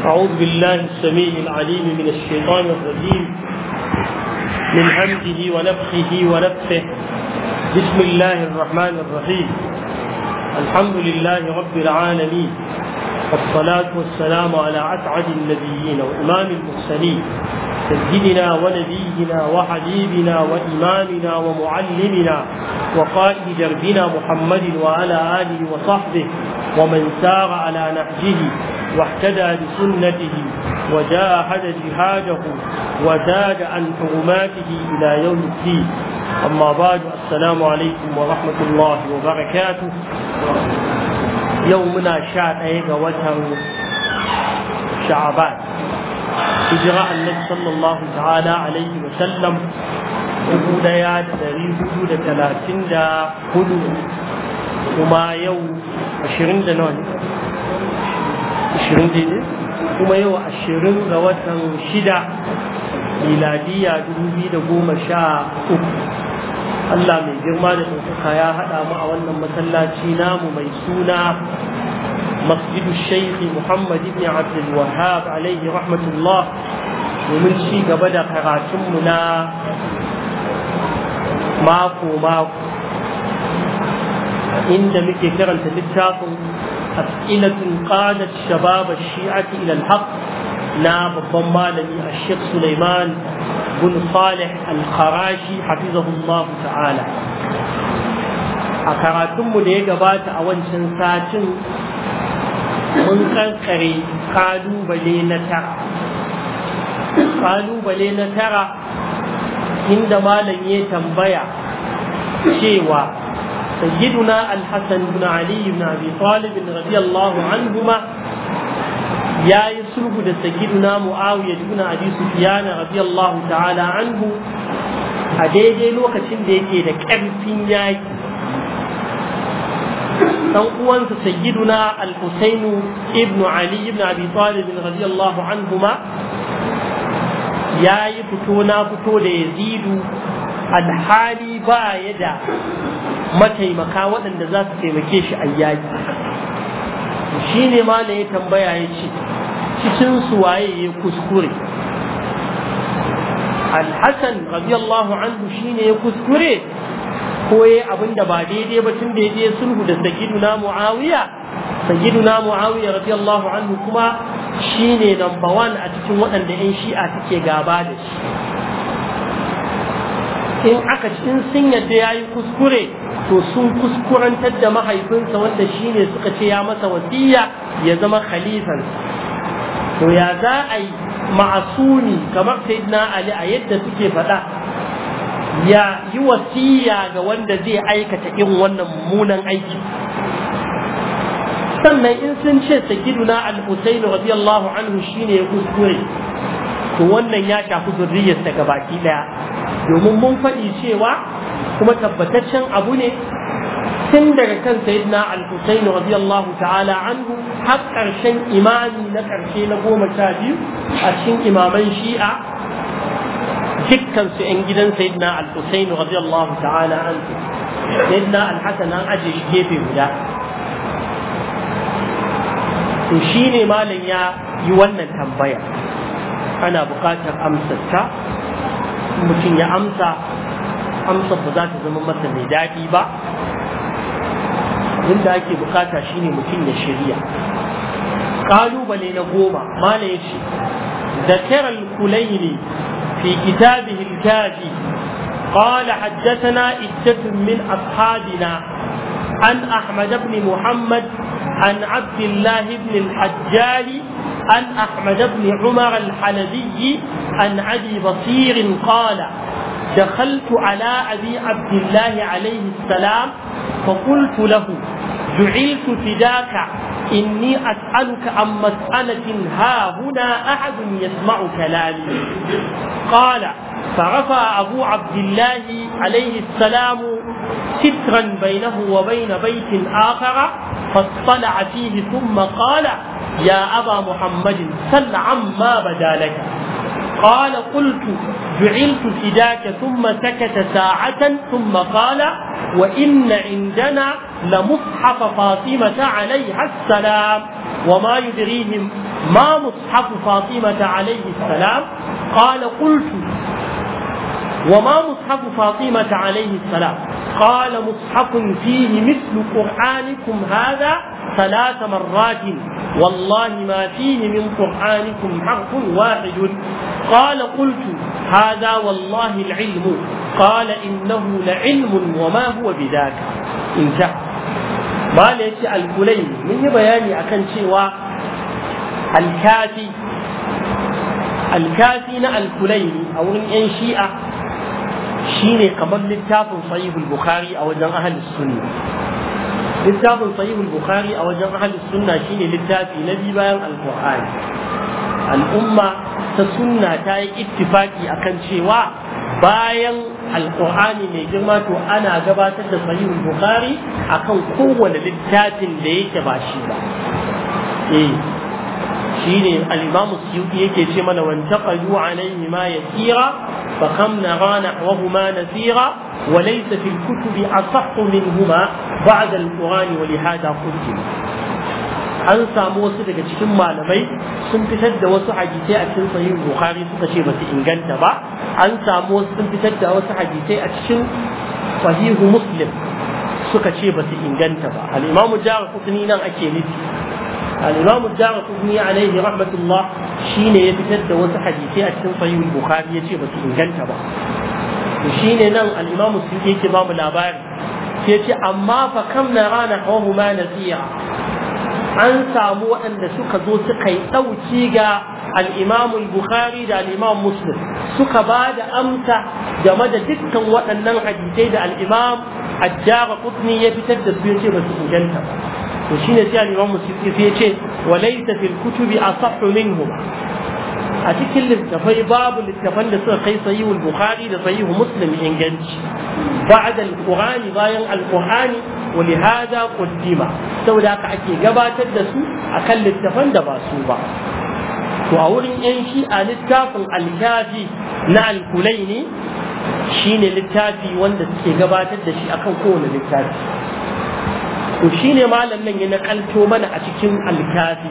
أعوذ بالله السميع العليم من الشيطان الرجيم من همزه ونفخه ونفخه بسم الله الرحمن الرحيم الحمد لله رب العالمين والصلاة والسلام على أسعد النبيين وإمام المرسلين سيدنا ونبينا وحبيبنا وإمامنا ومعلمنا وقائد دربنا محمد وعلى آله وصحبه ومن سار على نهجه واهتدى بسنته وجاهد جهاده وزاد عن حرماته إلى يوم الدين أما بعد السلام عليكم ورحمة الله وبركاته يومنا شاء وتر شعبان هجرة النبي صلى الله تعالى عليه وسلم dubu daya da dari hudu da talatin da hudu kuma yau ashirin da nawa ne ashirin daidai kuma yau ashirin ga watan shida miladiya dubu biyu da goma sha uku Allah mai girma da ɗaukaka ya haɗa mu a wannan masallaci namu mai suna مسجد الشيخ محمد بن عبد الوهاب عليه رحمة الله ومن شي قبل قراتمنا ماكو ماكو إن مكي كرنت للتاكم أسئلة قادت شباب الشيعة إلى الحق ناب الضمالني الشيخ سليمان بن صالح الخراشي حفظه الله تعالى أكراتم لي قبات أولا ساتن mun kankare kalubale na tara kalubale na tara inda malam ya tambaya cewa sayyiduna al-hasan ibn ali ibn abi talib radiyallahu anhuma yayi sulhu da sayyiduna muawiya ibn abi sufyan radiyallahu ta'ala anhu a daidai lokacin da yake da ƙarfin yaki dan uwansa sayyiduna al-Husayn ibn Ali ibn Abi Talib radiyallahu anhuma yayi fito na fito da Yazidu alhali ba ya da mataimaka waɗanda za su taimake shi a yaki shi ne ma ya tambaya ya ce cikin su waye ya kuskure al-Hasan radiyallahu anhu shine ya kuskure koye abin da ba daidai ba tun da ya je sulhu da sayyiduna muawiya sayyiduna muawiya radiyallahu anhu kuma shine number one a cikin waɗanda yan shi'a suke gaba da shi in aka in sun yadda ya yi kuskure to sun kuskurantar da mahaifinsa wanda shine suka ce ya masa wasiya ya zama khalifan to ya za a yi ma'asuni kamar sayyidina ali a yadda suke faɗa ya yi wasiya ga wanda zai aikata irin wannan mummunan aiki sannan in sun ce sayyiduna al-husayn radiyallahu anhu shine ya kuskure to wannan ya shafi zurriyarsa ga baki daya domin mun faɗi cewa kuma tabbataccen abu ne tun daga kan sayyidina al-husayn radiyallahu ta'ala anhu har ƙarshen imami na ƙarshe na goma sha biyu a cikin imaman shi'a dukkan su ‘yan gidan Sayyidina Al-Husaini radiyallahu ta'ala an Sayyidina Al-Hassan an aje shi gefe guda. To shi ne malam ya yi wannan tambaya. Ana buƙatar amsarta, mutum ya amsa, amsar ba za ta zama masa mai daɗi ba. Abin da ake buƙata shi ne mutum ya shirya. Ƙalubale na goma, malam ya ce, ذكر الكليني في كتابه الكافي قال حدثنا عدة من أصحابنا عن أحمد بن محمد عن عبد الله بن الحجاج عن أحمد بن عمر الحلبي عن أبي بصير قال دخلت على أبي عبد الله عليه السلام فقلت له جعلت فداك إني أسألك عن مسألة ها هنا أحد يسمع كلامي قال فرفع أبو عبد الله عليه السلام سترا بينه وبين بيت آخر فاطلع فيه ثم قال يا أبا محمد سل عما بدا لك قال قلت جعلت فداك ثم سكت ساعة ثم قال وإن عندنا لمصحف فاطمة عليها السلام وما يدريهم ما مصحف فاطمة عليه السلام قال قلت وما مصحف فاطمة عليه السلام قال مصحف فيه مثل قرآنكم هذا ثلاث مرات والله ما فيه من قرآنكم حرف واحد قال قلت هذا والله العلم قال إنه لعلم وما هو بذاك انتهى ما ليش الكلين من بياني أكن شيء الكافي الكافي نا الكلين أو إن شيئا shine kamar littafin sahihul bukhari a wajen ahlus sunna littafin sahihul bukhari a wajen ahlus sunna shine littafi na biyu bayan alqur'ani al'umma ta sunna ta yi ittifaki akan cewa bayan alqur'ani mai girma to ana gabatar da sahihul bukhari akan kowane littafin da yake ba shi ba eh shine al-imam suyuti yake ce mana wantaqadu alayhi ma yasira fa kam nara nahwahuma nasira wa laysa fil kutubi asahhu minhuma ba'da al-quran wa li hada qultu an samu wasu daga cikin malamai sun fitar da wasu hadisai a cikin sahih bukhari suka ce basu inganta ba an samu wasu sun fitar da wasu hadisai a cikin sahih muslim suka ce basu inganta ba al-imam jarqutni nan ake nufi الإمام الدار قطني عليه رحمة الله شين يفتد وس حديثي أتكن صحيح البخاري يجي بس إن جنت با وشين نن الإمام السيوطي كمام الأبار يجي أما فكم نرى نحوه ما نسيا an samu waɗanda suka zo suka yi ɗauki ga al'imamul bukhari da al'imam muslim suka ba da amsa game da dukkan waɗannan hadisai da al'imam ajjara kutni ya fitar da su ya ce ba su inganta ba to shine sai al-Imam Musyuti sai yace walaysa fil kutubi asahhu minhum a cikin littafai babu littafan da suka kai sahih al-Bukhari da sahih Muslim inganci ba'da al-Qur'ani bayan al-Qur'ani wa li hada qaddima saboda haka ake gabatar da su akan littafan da ba su ba to a wurin yan shi'a littafin al-Kafi na al-Kulaini shine littafi wanda suke gabatar da shi akan kowane littafi to shi ne malam nan ya nakalto mana a cikin alkafi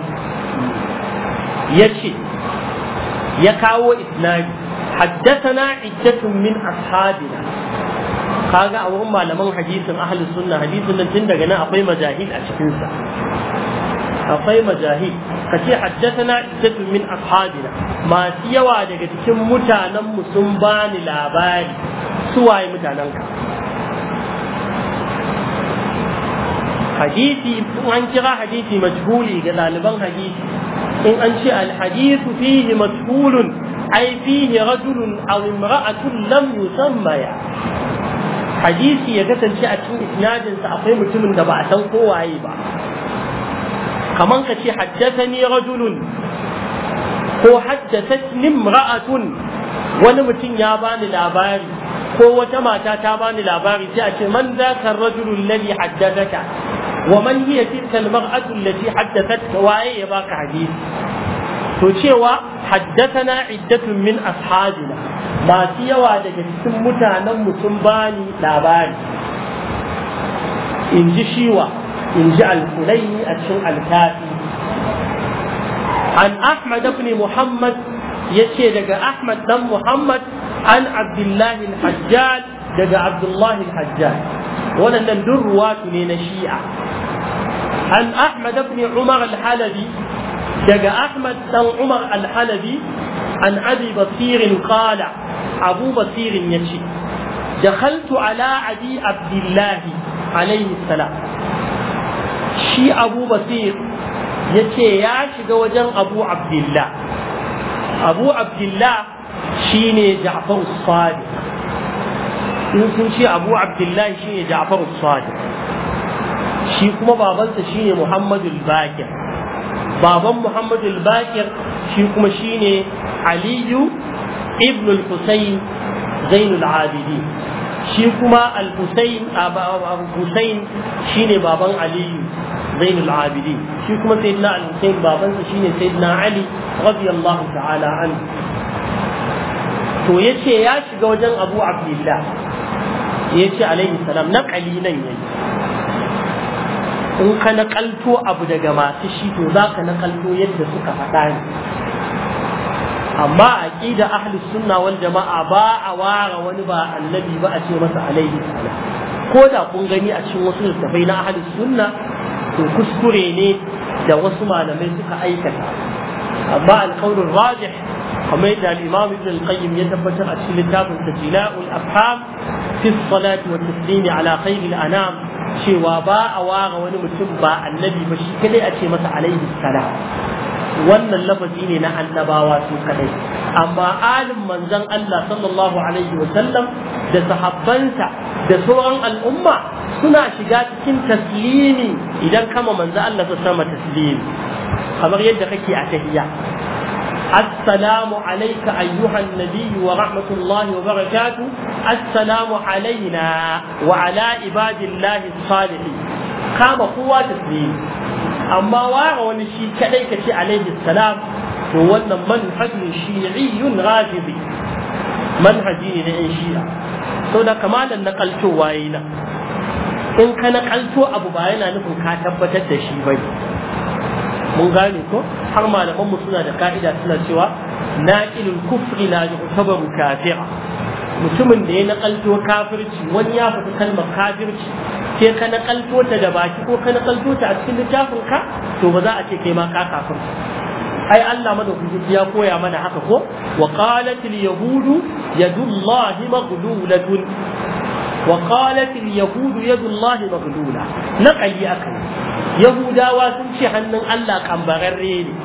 ya ce ya kawo isnadi haddasana iddatun min ashabina kaga a wurin malaman hadisin ahlus sunna hadisin nan tun daga nan akwai majahid a cikin sa akwai majahid kace haddasana iddatun min ashabina masu yawa daga cikin mutanen mu sun bani labari su waye mutanen ka hadisi an kira hadisi majhuli ga ɗaliban hadisi in an ce alhadisu fihi majhulun ai fihi rajulun aw imra'atun lam yusammaya hadisi ya kasance a cikin isnadin sa akwai mutumin da ba a san kowaye ba kaman ka ce haddathani rajulun ko haddathatni imra'atun wani mutum ya bani labari ko wata mata ta bani labari sai a ce man zaka rajulun ladhi haddathaka ومن هي تلك المرأة التي حدثتك وهي يباك حديث cewa حدثنا عدة من أصحابنا ما سيوا daga cikin mutanen mu sun bani labari in ji shiwa in ji al-kulaini a cikin al-kafi an ahmad ibn muhammad yace daga ahmad dan muhammad an abdullahi al-hajjaj daga abdullahi al-hajjaj waɗannan duk ruwatu ne na shi'a an ahmad ibn umar al-halabi daga ahmad dan umar al-halabi an abi basirin qala abu basirin yace دخلت على أبي عبد الله عليه السلام شي أبو بصير yace ya shiga wajen abu abdullah abu abdullah shine ja'far sadiq in sun ce abu abdullah shine ja'far sadiq shi kuma babansa shine muhammadu bakir baban muhammadu bakir shi kuma shine aliyu ibn al-husayn zainul abidin shi kuma al-husayn al-husayn shine baban aliyu zainul abidin shi kuma sayyidina al-husayn babansa shine sayyidina ali radiyallahu ta'ala anhu to yace ya shiga wajen abu abdullah yace alaihi salam na qalilan yayi in ka nakalto abu daga masu shi to za ka nakalto yadda suka faɗa ne amma a ƙida ahli sunna wal jama'a ba a ware wani ba annabi ba a ce masa alaihi salam ko da kun gani a cikin wasu littafai na ahli sunna to kuskure ne da wasu malamai suka aikata amma alƙawlin rajih kamar yadda al-imam ibn al-qayyim ya tabbatar a cikin littafin tajila'ul afham fi salati wa taslimi ala khairil anam cewa ba a ware wani mutum ba annabi ba shi kadai a ce masa alaihi salam wannan lafazi ne na annabawa su kadai amma alin manzon Allah sallallahu alaihi wa sallam da sahabbansa da sauran al'umma suna shiga cikin taslimi idan kama manzon Allah ta sama taslimi kamar yadda kake a tahiyya السلام عليك أيها النبي ورحمة الله وبركاته السلام علينا وعلى عباد الله الصالحين قام قوة تسليم أما وارى ونشي كليك عليه السلام هو منهج شيعي غازبي منهجي لأن شيعة سودا كمال نقلت واينا in ka nakalto abu ba yana nufin ka tabbatar da shi bane mun gane ko har malaman mu suna da ka'ida suna cewa naqilul kufri la yu'tabaru kafira mutumin da ya nakalto kafirci wani ya fita kalmar kafirci sai ka nakalto ta da baki ko ka nakalto ta a cikin littafin ka to ba za a ce kai ma ka kafirci ai Allah madaukaki ya koya mana haka ko wa qalat al yahudu yadullahi maghlulatun wa qalat al yahudu yadullahi maghlula naqali akai yahudawa sun ce hannun Allah kambararre ne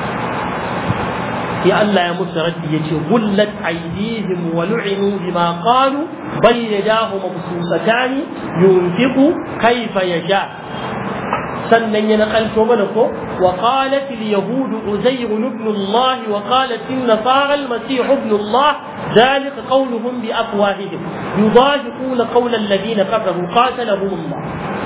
sai Allah ya musu raddi yace gullat aydihim wa lu'inu bima qalu bal yadahu mabsusatan yunfiqu kayfa yasha sannan ya nakalto mana ko wa qalat al yahud uzayr ibn Allah wa qalat an nasara al masih ibn Allah ذلك قولهم بأفواههم يضاهقون قول الذين كفروا قاتلهم الله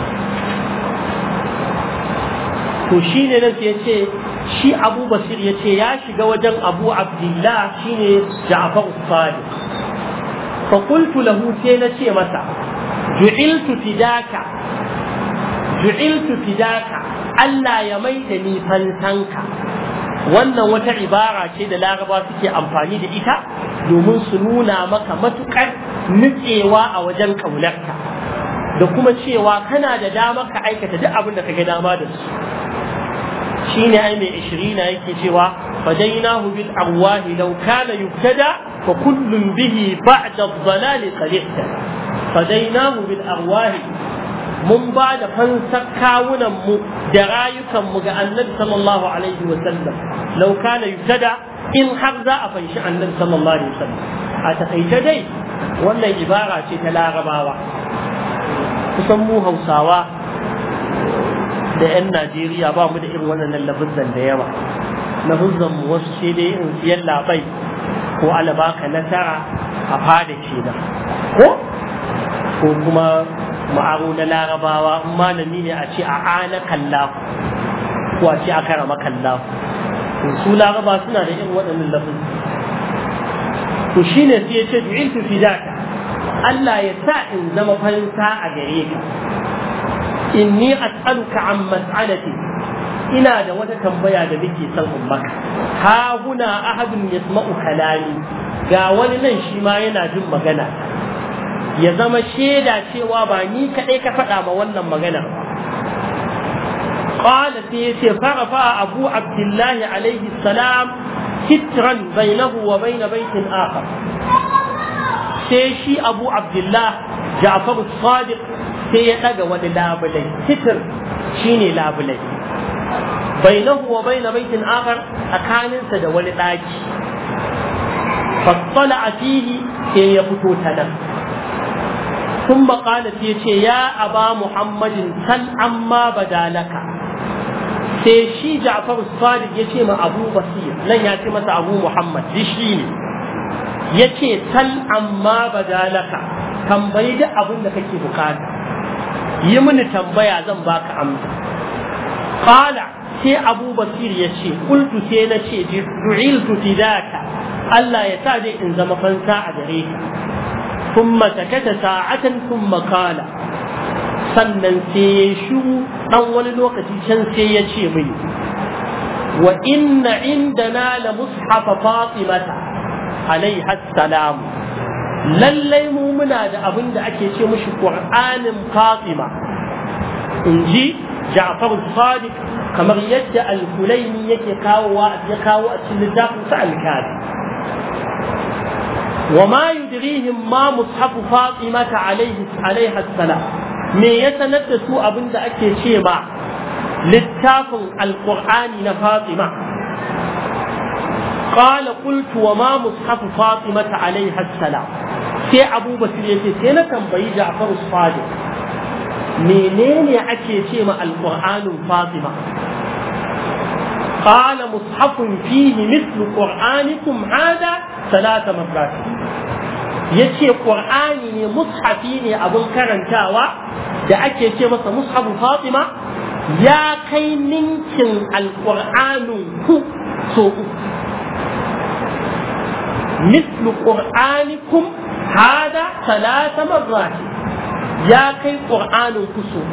to shi ne nan ya ce shi abu basir ya ce ya shiga wajen abu abdullah shi ne ja'far sadiq fa qultu lahu sai na ce masa ju'iltu fidaka ju'iltu fidaka Allah ya mai da ni fansanka wannan wata ibara ce da laraba suke amfani da ita domin su nuna maka matukar nutsewa a wajen kaunarka da kuma cewa kana da dama ka aikata duk abin da kage dama da su shine ai mai ishirina yake cewa fadainahu bil arwahi law kana yubtada fa kullun bihi ba'da ad-dalali qad ihtada fadainahu bil arwahi mun ba da fansar kawunan mu da rayukan mu ga annabi sallallahu alaihi wa sallam law kana yubtada in har za a fanshi annabi sallallahu alaihi wa sallam a takaice dai wannan ibara ce ta larabawa kusan mu hausawa da 'yan Najeriya ba mu da irin wannan lafizan da yawa lafizan mu wasu sai dai in siyan labai ko alabaka nasara a fada ce da ko ko kuma ma'aro na larabawa in malami ne a ce a ana kallahu ko a ce a karama kallahu su laraba suna da irin waɗannan lafizan to shine sai ya ce du'iltu fidaka Allah ya sa in zama fansa a gare ka inni as'aluka an mas'alati ina da wata tambaya da nake son in maka ha huna ahadun yasma'u kalami ga wani nan shi ma yana jin magana ya zama shaida cewa ba ni kadai ka faɗa ma wannan magana قال سيتي فرفع أبو عبد الله عليه السلام سترا بينه وبين بيت آخر سيشي أبو عبد الله جعفر الصادق sai ya ɗaga wani labulai sitir shine labulai bainahu wa baina baitin akhar tsakaninsa da wani ɗaki fassala a fihi sai ya fito ta nan sun maƙala sai ce ya aba muhammadin sal amma badalaka sai shi ja'far sadiq ya ce ma abu basir nan ya ce masa abu muhammad shi ne ya ce sal amma badalaka tambayi duk abin da kake bukata yi mini tambaya zan baka amsa qala sai abu basir ya ce kultu sai na ce du'iltu fidaka Allah ya sa dai in zama fansa a gare ka thumma takata sa'atan thumma qala sannan sai ya shiru dan wani lokaci can sai ya ce mini wa inna indana la mushafa fatimata alaiha salam lallai mu muna da abin da ake ce mushi qur'anin fatima in ji ja'far sadiq kamar yadda al-kulaini yake kawowa ya kawo a cikin littafin sa al-kafi wa ma yudrihim ma mushafu fatimata alaihi alaiha salam me ya sanar da su abin da ake ce ba littafin alqur'ani na fatima قال قلت وما مصحف فاطمة عليها السلام sai Abu Bakr yace sai na tambayi Ja'far Sadiq menene ake ce ma alqur'anin Fatima قال مصحف فيه مثل قرآنكم هذا ثلاث مرات yace qur'ani ne mushafi ne abin karantawa da ake ce masa mushafu fatima ya kai ninkin alqur'anin ku so uku مثل قرآنكم هذا ثلاث مرات يا كي قرآن كسوه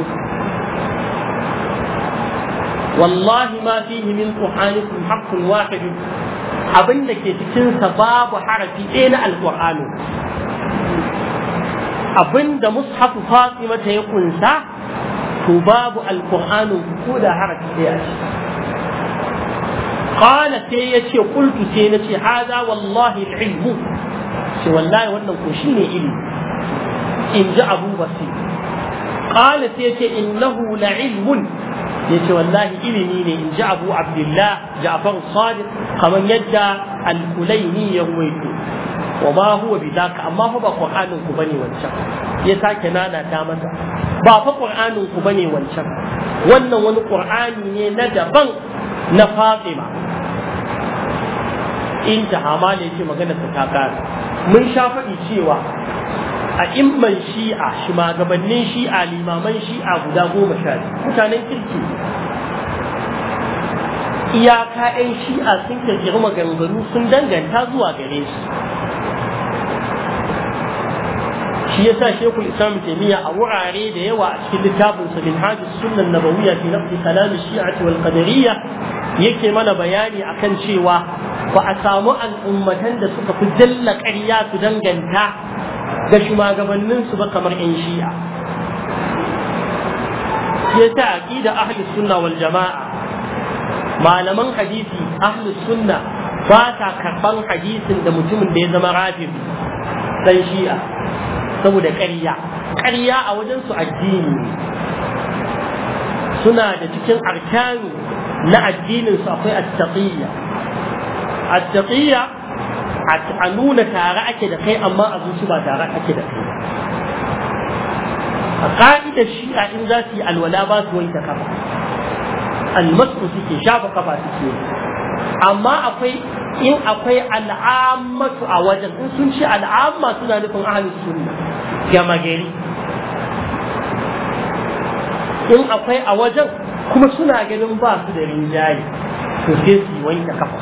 والله ما فيه من قرآنكم حق واحد abin da ke cikinsa babu harafi ɗaya na alƙur'ani abin da mushafu fatima ta ya kunsa to babu alƙur'anin ko da harafi ɗaya ce قال سي قلت سي هذا والله العلم سي والله wannan ko shine ilimi in ji Abu Basir قال سي innahu la ilmun yace wallahi ilimi ne in ji Abu Abdullah Ja'far Sadiq kaman yadda al-Kulaini ya ruwaito wa ma huwa bidaka amma fa ba Qur'anin ku bane wancan ya sake nana ta masa ba fa Qur'anin ku bane wancan wannan wani Qur'ani ne na daban na Fatima intaha ma ne ce magana ta ta kare mun sha faɗi cewa a imman shi'a shugabannin shi'a limaman shi'a guda goma sha mutanen kirki iyaka 'yan shi'a sun kirkiri maganganu sun danganta zuwa gare shi shi yasa shekul islam taimiyya a wurare da yawa a cikin littafin sa min hajji sunan nabawiyya fi nafsi kalam shi'ati wal qadariyya yake mana bayani akan cewa ba a samu al'ummatan da suka fi jalla ƙarya su danganta ga shugabanninsu ba kamar 'yan shi'a ya ta aqida ahli sunna wal jama'a malaman hadisi ahli sunna ba ta karban hadisin da mutumin da ya zama rafin dan shi'a saboda ƙarya ƙarya a wajen su addini suna da cikin arkani na addinin su akwai at-taqiyya at-taqiyya a nuna tare ake da kai amma a zuci ba tare ake da kai a ka'idar shi'a in za su yi alwala ba su wanke kafa almasu suke shafa kafa suke amma akwai in akwai al'ammatu a wajen in sun ce al'amma suna nufin ahalus sunna gama gari in akwai a wajen kuma suna ganin ba su da rinjaye to sai su yi wanke kafa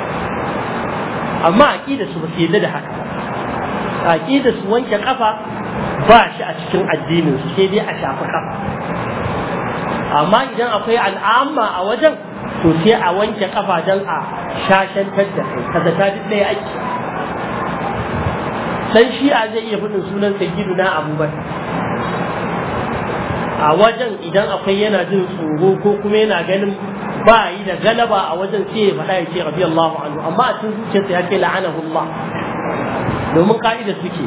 amma aqida su ba su yadda da haka aqida su wanke kafa ba shi a cikin addinin su sai dai a shafi kafa amma idan akwai al'amma a wajen to sai a wanke kafa don a shashantar da kai kaza ta duk ɗaya ake dan shi'a zai iya faɗin sunan sayyidu na abubakar a wajen idan akwai yana jin tsoro ko kuma yana ganin ba yi da galaba a wajen sai ya faɗa ya ce rabi Allahu anhu amma a cikin zuciyarsa ya ce la'anahu Allah domin ka'ida suke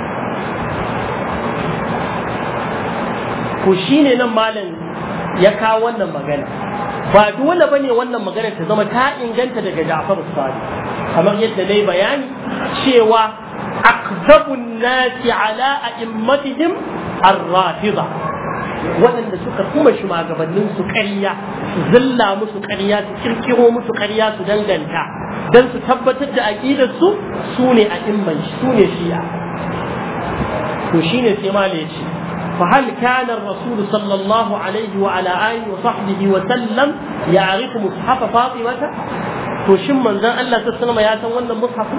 ko shine nan malam ya kawo wannan magana ba dole bane wannan magana ta zama ta inganta daga Ja'far Sadiq kamar yadda nayi bayani cewa akzabun nasi ala a'immatihim ar-rafida waɗanda suka kuma shugabannin su ƙarya su zilla musu ƙarya su kirkiro musu ƙarya su danganta don su tabbatar da aƙidar su su ne a imman su ne shi'a to shine sai ma ya ce فهل كان الرسول صلى الله عليه وعلى آله وصحبه وسلم يعرف مصحف فاطمة وشم من ذا الله تسلم يا سن wannan مصحف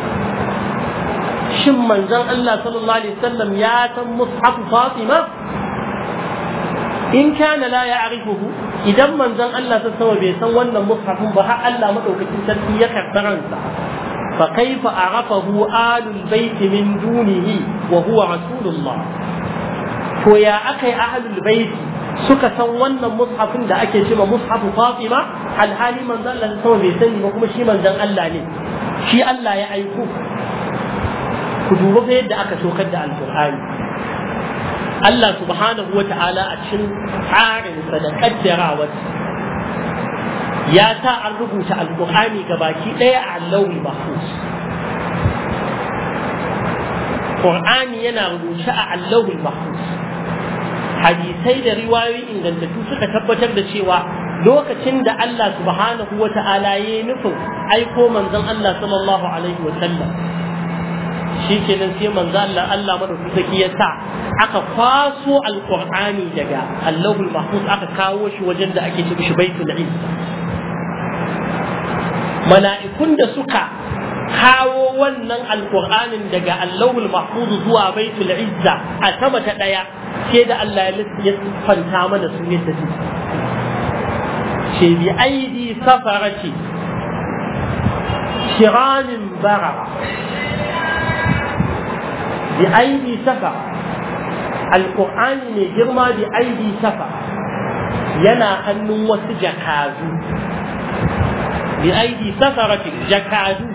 shin manzon Allah sallallahu alaihi wasallam ya san mushaf Fatima in kana la ya'rifuhu idan manzon Allah ta sama bai san wannan mushafin ba har Allah madaukakin sarki ya karbaransa fa kaifa arafahu alul bait min dunihi wa huwa rasulullah to ya akai ahlul bait suka san wannan mushafin da ake cewa mushafu Fatima alhali manzon Allah ta sama bai sani ba kuma shi manzon Allah ne shi Allah ya aiko ku duba fa yadda aka tokar da alqur'ani Allah subhanahu wa ta'ala a cikin tsarinsa da kaddarawa ya sa an rubuta alƙur'ani ga baki ɗaya a allawul mahfuz Qur'ani yana rubuce a allawul mahfuz hadisai da riwayoyi ingantattu suka tabbatar da cewa lokacin da Allah subhanahu wa ta'ala ya yi nufin aiko manzon Allah sallallahu alaihi wa sallam shi kenan sai manzo Allah Allah madaukaki ya sa aka kwaso alqur'ani daga Allahul Mahfuz aka kawo shi wajen da ake cewa shi Baitul Izza mala'ikun da suka kawo wannan alqur'anin daga Allahul Mahfuz zuwa Baitul Izza a sama ta daya sai da Allah ya fanta mana su yadda su ce bi aidi safarati kiramin barara بأيدي سفر القرآن من جرما بأيدي سفر ينا أن وسجكازو بأيدي سفرة جكازو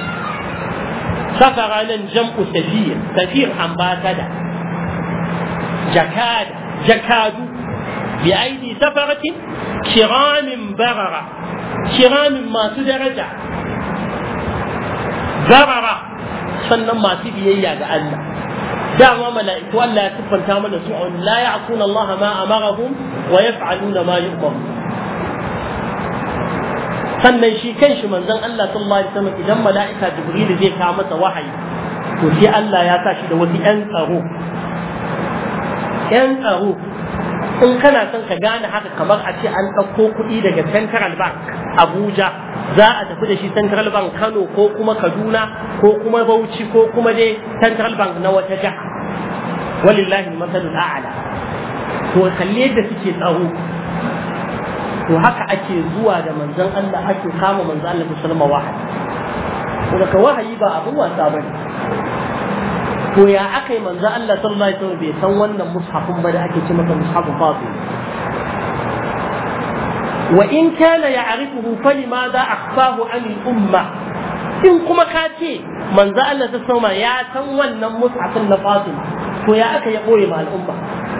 سفر لن جمع سفير سفير أمباسدا جكاد جكادو بأيدي سفرة كرام بررة كرام ما درجة بررة sannan masu biyayya ga Allah dama mala'iku Allah ya siffanta mana su la ya'suna Allah ma amarahum wa yaf'aluna ma yu'mar sannan shi kanshi manzon Allah sallallahu alaihi wasallam idan mala'ika Jibril zai kawo masa wahayi to sai Allah ya sa shi da wasu ƴan tsaro ƴan tsaro in kana son ka gane haka kamar a ce an ɗauko kuɗi daga Central Bank Abuja za a tafi da shi Central Bank Kano ko kuma Kaduna ko kuma Bauchi ko kuma dai Central Bank na wata jiha walillahi masalul a'la to kalle yadda suke tsaro to haka ake zuwa da manzon Allah ake kama manzon Allah musulma wahayi to daga wahayi ba abin wasa bane to ya aka yi manzon Allah sallallahu alaihi wasallam bai san wannan mushafin ba da ake ce masa mushafin fatima وإن كان يعرفه فلماذا أخفاه عن الأمة إن كما كاتي من ذا الله تسمى يا تنوى مصحف النفاطمة ويا أكا يقول مع الأمة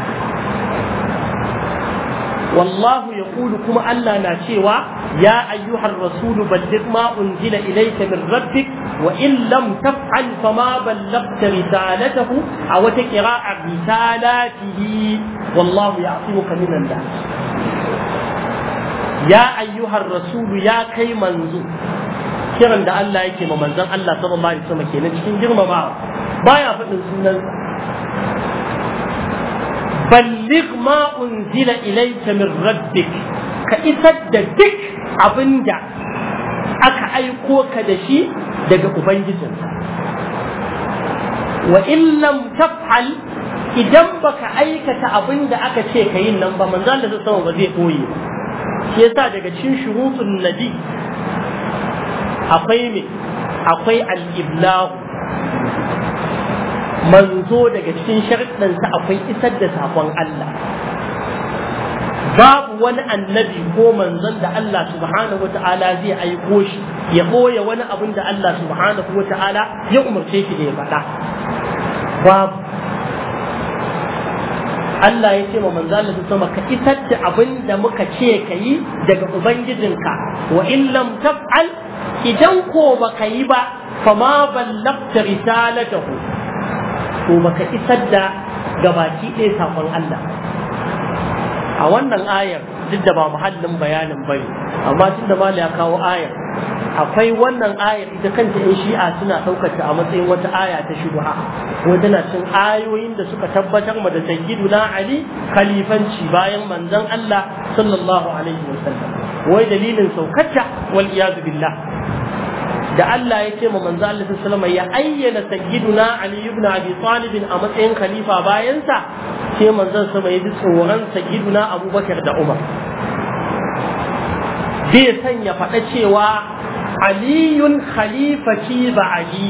والله يقول كما ألا ناشيوا يا أيها الرسول بلغ ما أنزل إليك من ربك وإن لم تفعل فما بلغت رسالته أو تقراء رسالاته والله يعصمك من الناس ya ayyuhar rasulu ya kai manzo kiran da Allah yake ma manzon Allah sallallahu alaihi wasallam kenan cikin girmamawa baya faɗin sunansa balligh ma unzila ilayka min rabbik ka isar da duk abinda aka aiko ka da shi daga ubangijinka wa in lam taf'al idan baka aikata abinda aka ce ka yin nan ba manzon Allah sallallahu ba zai koyi ba shi yasa daga cikin shurutun nabi akwai me akwai al-iblahu manzo daga cikin sharɗansa akwai isar da sakon Allah babu wani annabi ko manzon da Allah subhanahu wata'ala zai aiko shi ya ɓoye wani abin da Allah subhanahu wata'ala ya umarce shi da ya faɗa babu Allah ya ce wa manzo Allah sama ka isar da abin da muka ce ka yi daga ubangijinka wa in lam taf'al idan ko baka yi ba fama ballagta risalatahu to baka isar da gabaki ɗaya sakon Allah a wannan ayar duk da ba muhallin bayanin bane amma tun da ya kawo ayar akwai wannan ayar ita kanta yan shi'a suna ɗaukar ta a matsayin wata aya ta shubha wanda na cin ayoyin da suka tabbatar ma da sayyiduna ali khalifanci bayan manzon Allah sallallahu alaihi wasallam wai dalilin saukarta wal iyad billah da Allah ya ce ma manzo Allah sallallahu alaihi ya ayyana sayyiduna Ali ibn Abi Talib a matsayin khalifa bayan sa sai manzon sama ya ji tsoron sayyiduna abubakar da umar zai sanya faɗa cewa aliyun khalifati ba ali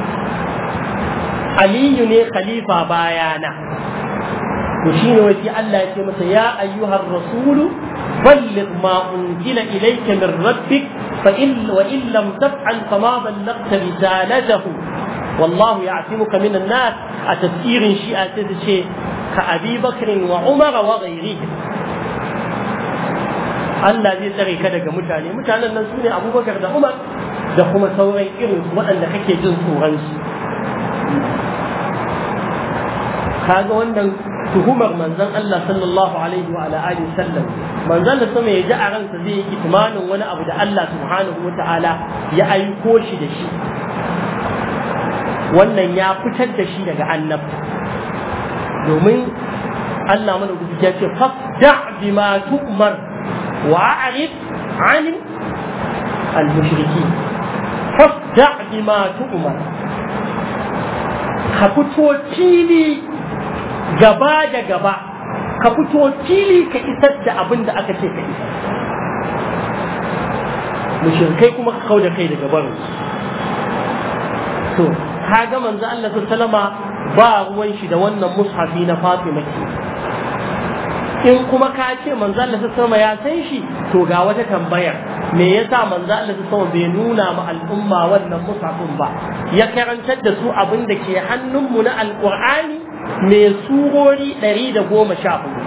aliyu ne khalifa bayana to shine wasi Allah ya ce masa ya ayyuhar rasulu balligh ma unzila ilayka min rabbik fa in wa in lam taf'al fama ballaghta risalatahu والله يعصمك من الناس أتسير شيئا تدشي كأبي بكر وعمر وغيرهم Allah zai tsare ka daga mutane mutanen nan su ne abubakar da umar da kuma sauran irin waɗanda kake jin tsoron su kaga wannan tuhumar manzon Allah sallallahu alaihi wa alihi sallam manzon da sama ya ji a ransa zai yi kitmanin wani abu da Allah subhanahu wa ta'ala ya aiko shi da shi wannan ya fitar da shi daga annabta domin Allah mana gudu ya ce fasda bima tu'mar wa a'rid 'anil al-mushrikeen fasda bima tu'mar ka fito fili gaba da gaba ka fito fili ka isar da abin da aka ce ka isar mushrikai kuma ka kauda kai daga barin to kaga manzo Allah sallama ba ruwan shi da wannan mushafi na Fatima ke in kuma ka ce manzo Allah sallama ya san shi to ga wata tambayar me yasa manzo Allah sallama bai nuna ma al'umma wannan mushafin ba ya karantar da su abin da ke hannunmu na alqur'ani mai surori ɗari da goma sha hudu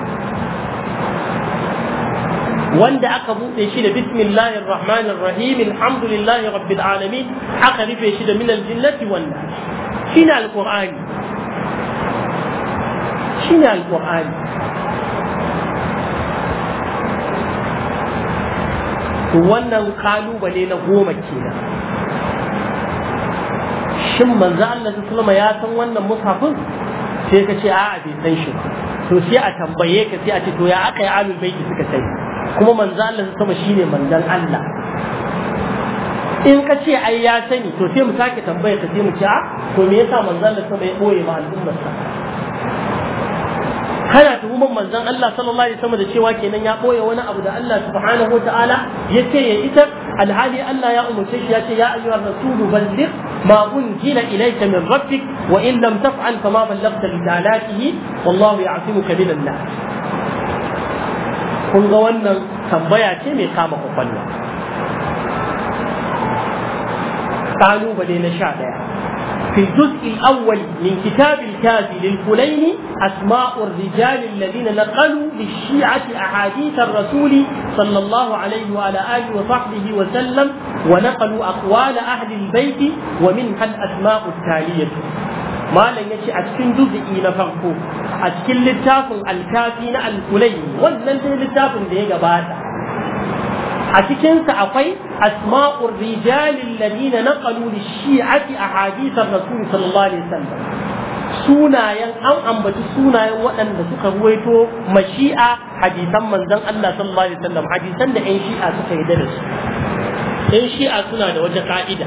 wanda aka buɗe shi da bismillahir rahmanir rahim alhamdulillahi rabbil alamin aka rufe shi da minal jinnati wan nas shine alqur'ani shine alqur'ani to wannan kalubale na goma kenan shin manzo Allah sallallahu alaihi ya san wannan mushafin sai ka ce a'a bai san shi ba to sai a tambaye ka sai a ce to ya aka yi alul baiti suka sani kuma manzo Allah sama shine manzon Allah in ka ce ai ya sani to sai mu sake tambaye ka sai mu ce a to me yasa manzo Allah sama ya boye ma al'ummar sa kana tuhumar manzon Allah sallallahu alaihi wasallam da cewa kenan ya boye wani abu da Allah subhanahu wataala ya ce ya isar alhali Allah ya umurce shi ya ce ya ayyuhar rasulu balligh ما أنزل إليك من ربك وإن لم تفعل فما بلغت رسالاته والله يعصمك من الناس kun ga wannan tambaya ce mai kama kwakwalwa ƙalubale na sha ɗaya في الجزء الأول من كتاب الكافي للكليني أسماء الرجال الذين نقلوا للشيعة أحاديث الرسول صلى الله عليه وعلى آله وصحبه وسلم ونقلوا أقوال أهل البيت ومنها الأسماء التالية ما لن يشي أتكن جزئي نفرقه أتكن للتاف الكافي الكليني ولن للتاف دي قباتا أتكن سأقي أسماء الرجال الذين نقلوا للشيعة أحاديث الرسول صلى الله عليه وسلم sunayen an ambaci sunayen waɗanda suka ruwaito mashi'a hadisan manzon Allah sallallahu alaihi wasallam hadisan da ƴan shi'a suka yi da su ƴan shi'a suna da wata ka'ida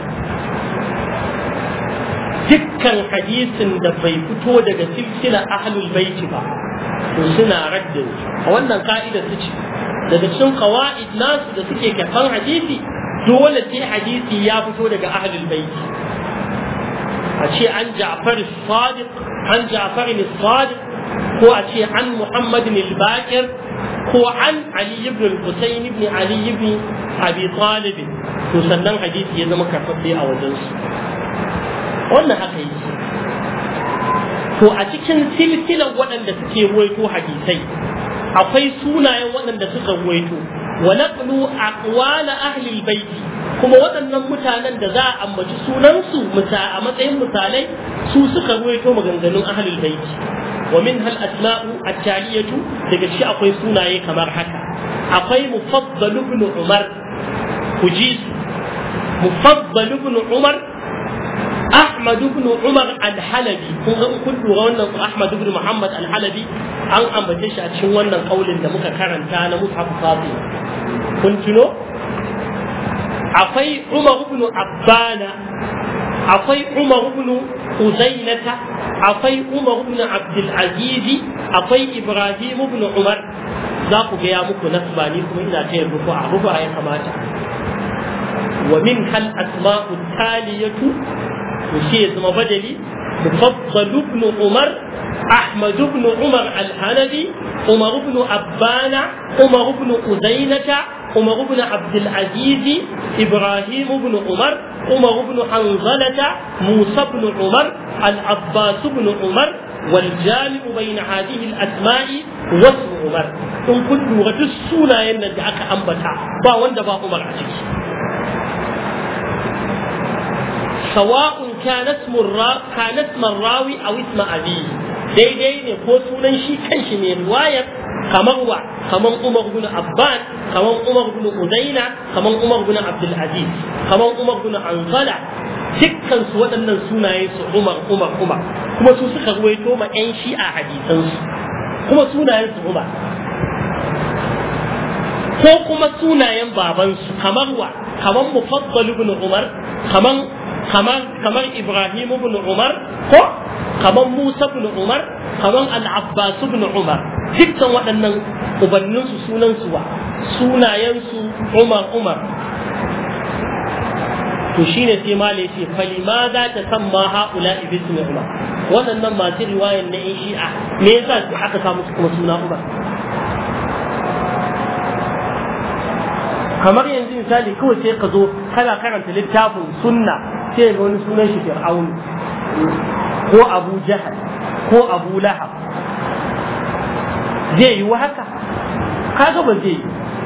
dukkan hadisin da bai fito daga silsila ahlul baiti ba to suna raddin a wannan ka'ida su ce daga cikin qawaid nasu da suke kafan hadisi dole sai hadisi ya fito daga ahlul baiti a ce an Ja'far Sadiq an Ja'far Sadiq ko a ce an Muhammad al-Baqir ko an Ali ibn al-Husayn ibn Ali ibn Abi Talib to sannan hadisi ya zama karfafe a wajen su wannan haka yi to a cikin silsilar waɗanda suke ruwaito hadisai akwai sunayen waɗanda suka ruwaito wa naqlu aqwala ahli al-bayt kuma waɗannan mutanen da za a ambaci sunansu a matsayin misalai su suka ruwaito maganganun ahlul baiti wa min hal asma'u at-taliyatu daga shi akwai sunaye kamar haka akwai mufaddal ibn umar kuji mufaddal ibn umar Ahmad ibn Umar al-Halabi kun ga kun lura wannan Ahmad ibn Muhammad al-Halabi an ambace shi a cikin wannan kaulin da muka karanta na Mushaf Fatima kun tuno akwai Umar ibn Abbana akwai Umar ibn Uzainata akwai Umar ibn Abdul Aziz akwai ibrahim ibn umar za ku ga ya muku nasba ni kuma ina ta yin rufa rufa ya kamata wa min kal asma'u taliyatu to shi ya zama badali mufaddal ibn umar أحمد بن عمر الحنبي عمر بن أبان عمر بن أزينة عمر بن عبد العزيز إبراهيم بن عمر عمر بن حنظلة موسى بن عمر العباس بن عمر والجامع بين هذه الأسماء واسم عمر إن كنت لغة السنة ينجعك أنبتا با وند با عمر عزيز سواء كان اسم الرا كان اسم الراوي أو اسم أبيه daidai ne ko sunan shi kanshi mai riwayar kamar wa kamar Umar bin Abban kamar Umar bin Uzaina kamar Umar bin Abdul Aziz kamar Umar bin Anzala dukkan su waɗannan sunaye su Umar Umar Umar kuma su suka ruwaito ma ƴan shi'a hadisan su kuma sunayen su Umar ko kuma sunayen baban su kamar wa kamar Mufaddal ibn Umar kamar kamar kamar Ibrahim ibn Umar ko kamar Musa ibn Umar kamar Al-Abbas ibn Umar dukkan waɗannan ubannin su sunan su wa sunayen su Umar Umar to shine sai mala yace falima za ta samma haula ibn Umar waɗannan masu riwayan na Shi'a me yasa aka samu su kuma suna Umar kamar yanzu misali kawai sai ka zo kana karanta littafin sunna sai ga wani sunan shi fir'aun ko abu jahal ko abu lahab zai yi haka kaga ba zai yi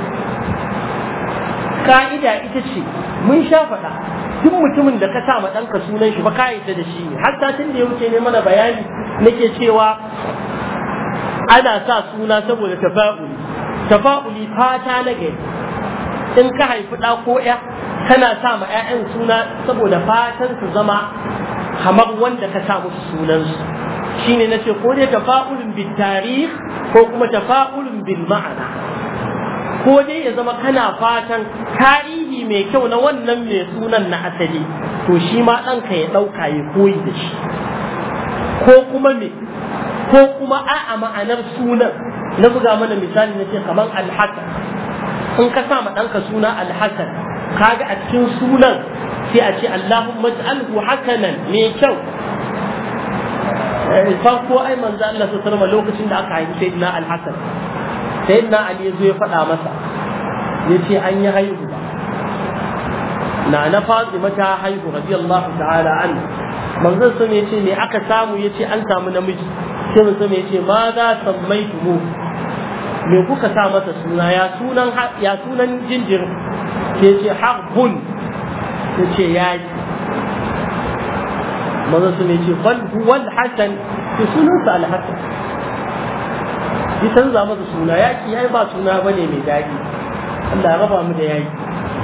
ka'ida ita ce mun sha faɗa duk mutumin da ka sa ma ɗanka sunan shi ba ka da shi ne har satin da ya wuce ne mana bayani nake cewa ana sa suna saboda tafa'uli tafa'uli fata na gari in ka haifi ɗa ko ya kana sa ma 'ya'yan suna saboda fatan su zama kamar wanda ka sa musu sunansu shine na ce ko dai tafa'ulun bil tarih ko kuma tafa'ulun bil ma'ana ko dai ya zama kana fatan tarihi mai kyau na wannan mai sunan na asali to shi ma ɗanka ya ɗauka ya koyi da shi ko kuma me ko kuma a'a ma'anar sunan na buga mana misali na ce kamar alhassan in ka sa ma ɗanka suna alhassan kaga a cikin sunan sai a ce Allahumma ij'alhu hasanan mai kyau farko ai manzo Allah sallallahu alaihi lokacin da aka haifi sayyidina al-Hasan sayyidina Ali yazo ya faɗa masa yace an yi haihu na na Fatima ta haihu radiyallahu ta'ala an manzo sun yace me aka samu yace an samu namiji sai manzo yace ma za sammaitumu me kuka sa masa suna ya sunan ya sunan jinjirin sai yace harbun yace yayi maza su ne ce bal huwal hasan to sunansa alhasan ya canza masa suna yaki yayi ba suna bane mai daɗi Allah ya raba mu da yaki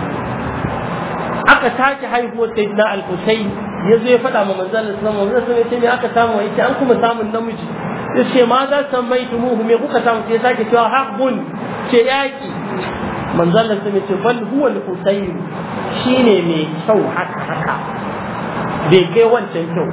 aka take haihuwar sayyidina al-Husayn ya zo ya faɗa ma manzon Allah sallallahu alaihi wasallam ya ce me aka samu yace an kuma samun namiji ya ce ma za san mai tumuhu me kuka samu sai sake cewa haqqun ce yaki manzon Allah sallallahu alaihi wasallam ya ce bal huwa al-Husayn shine mai kyau haka haka bai kai wancan kyau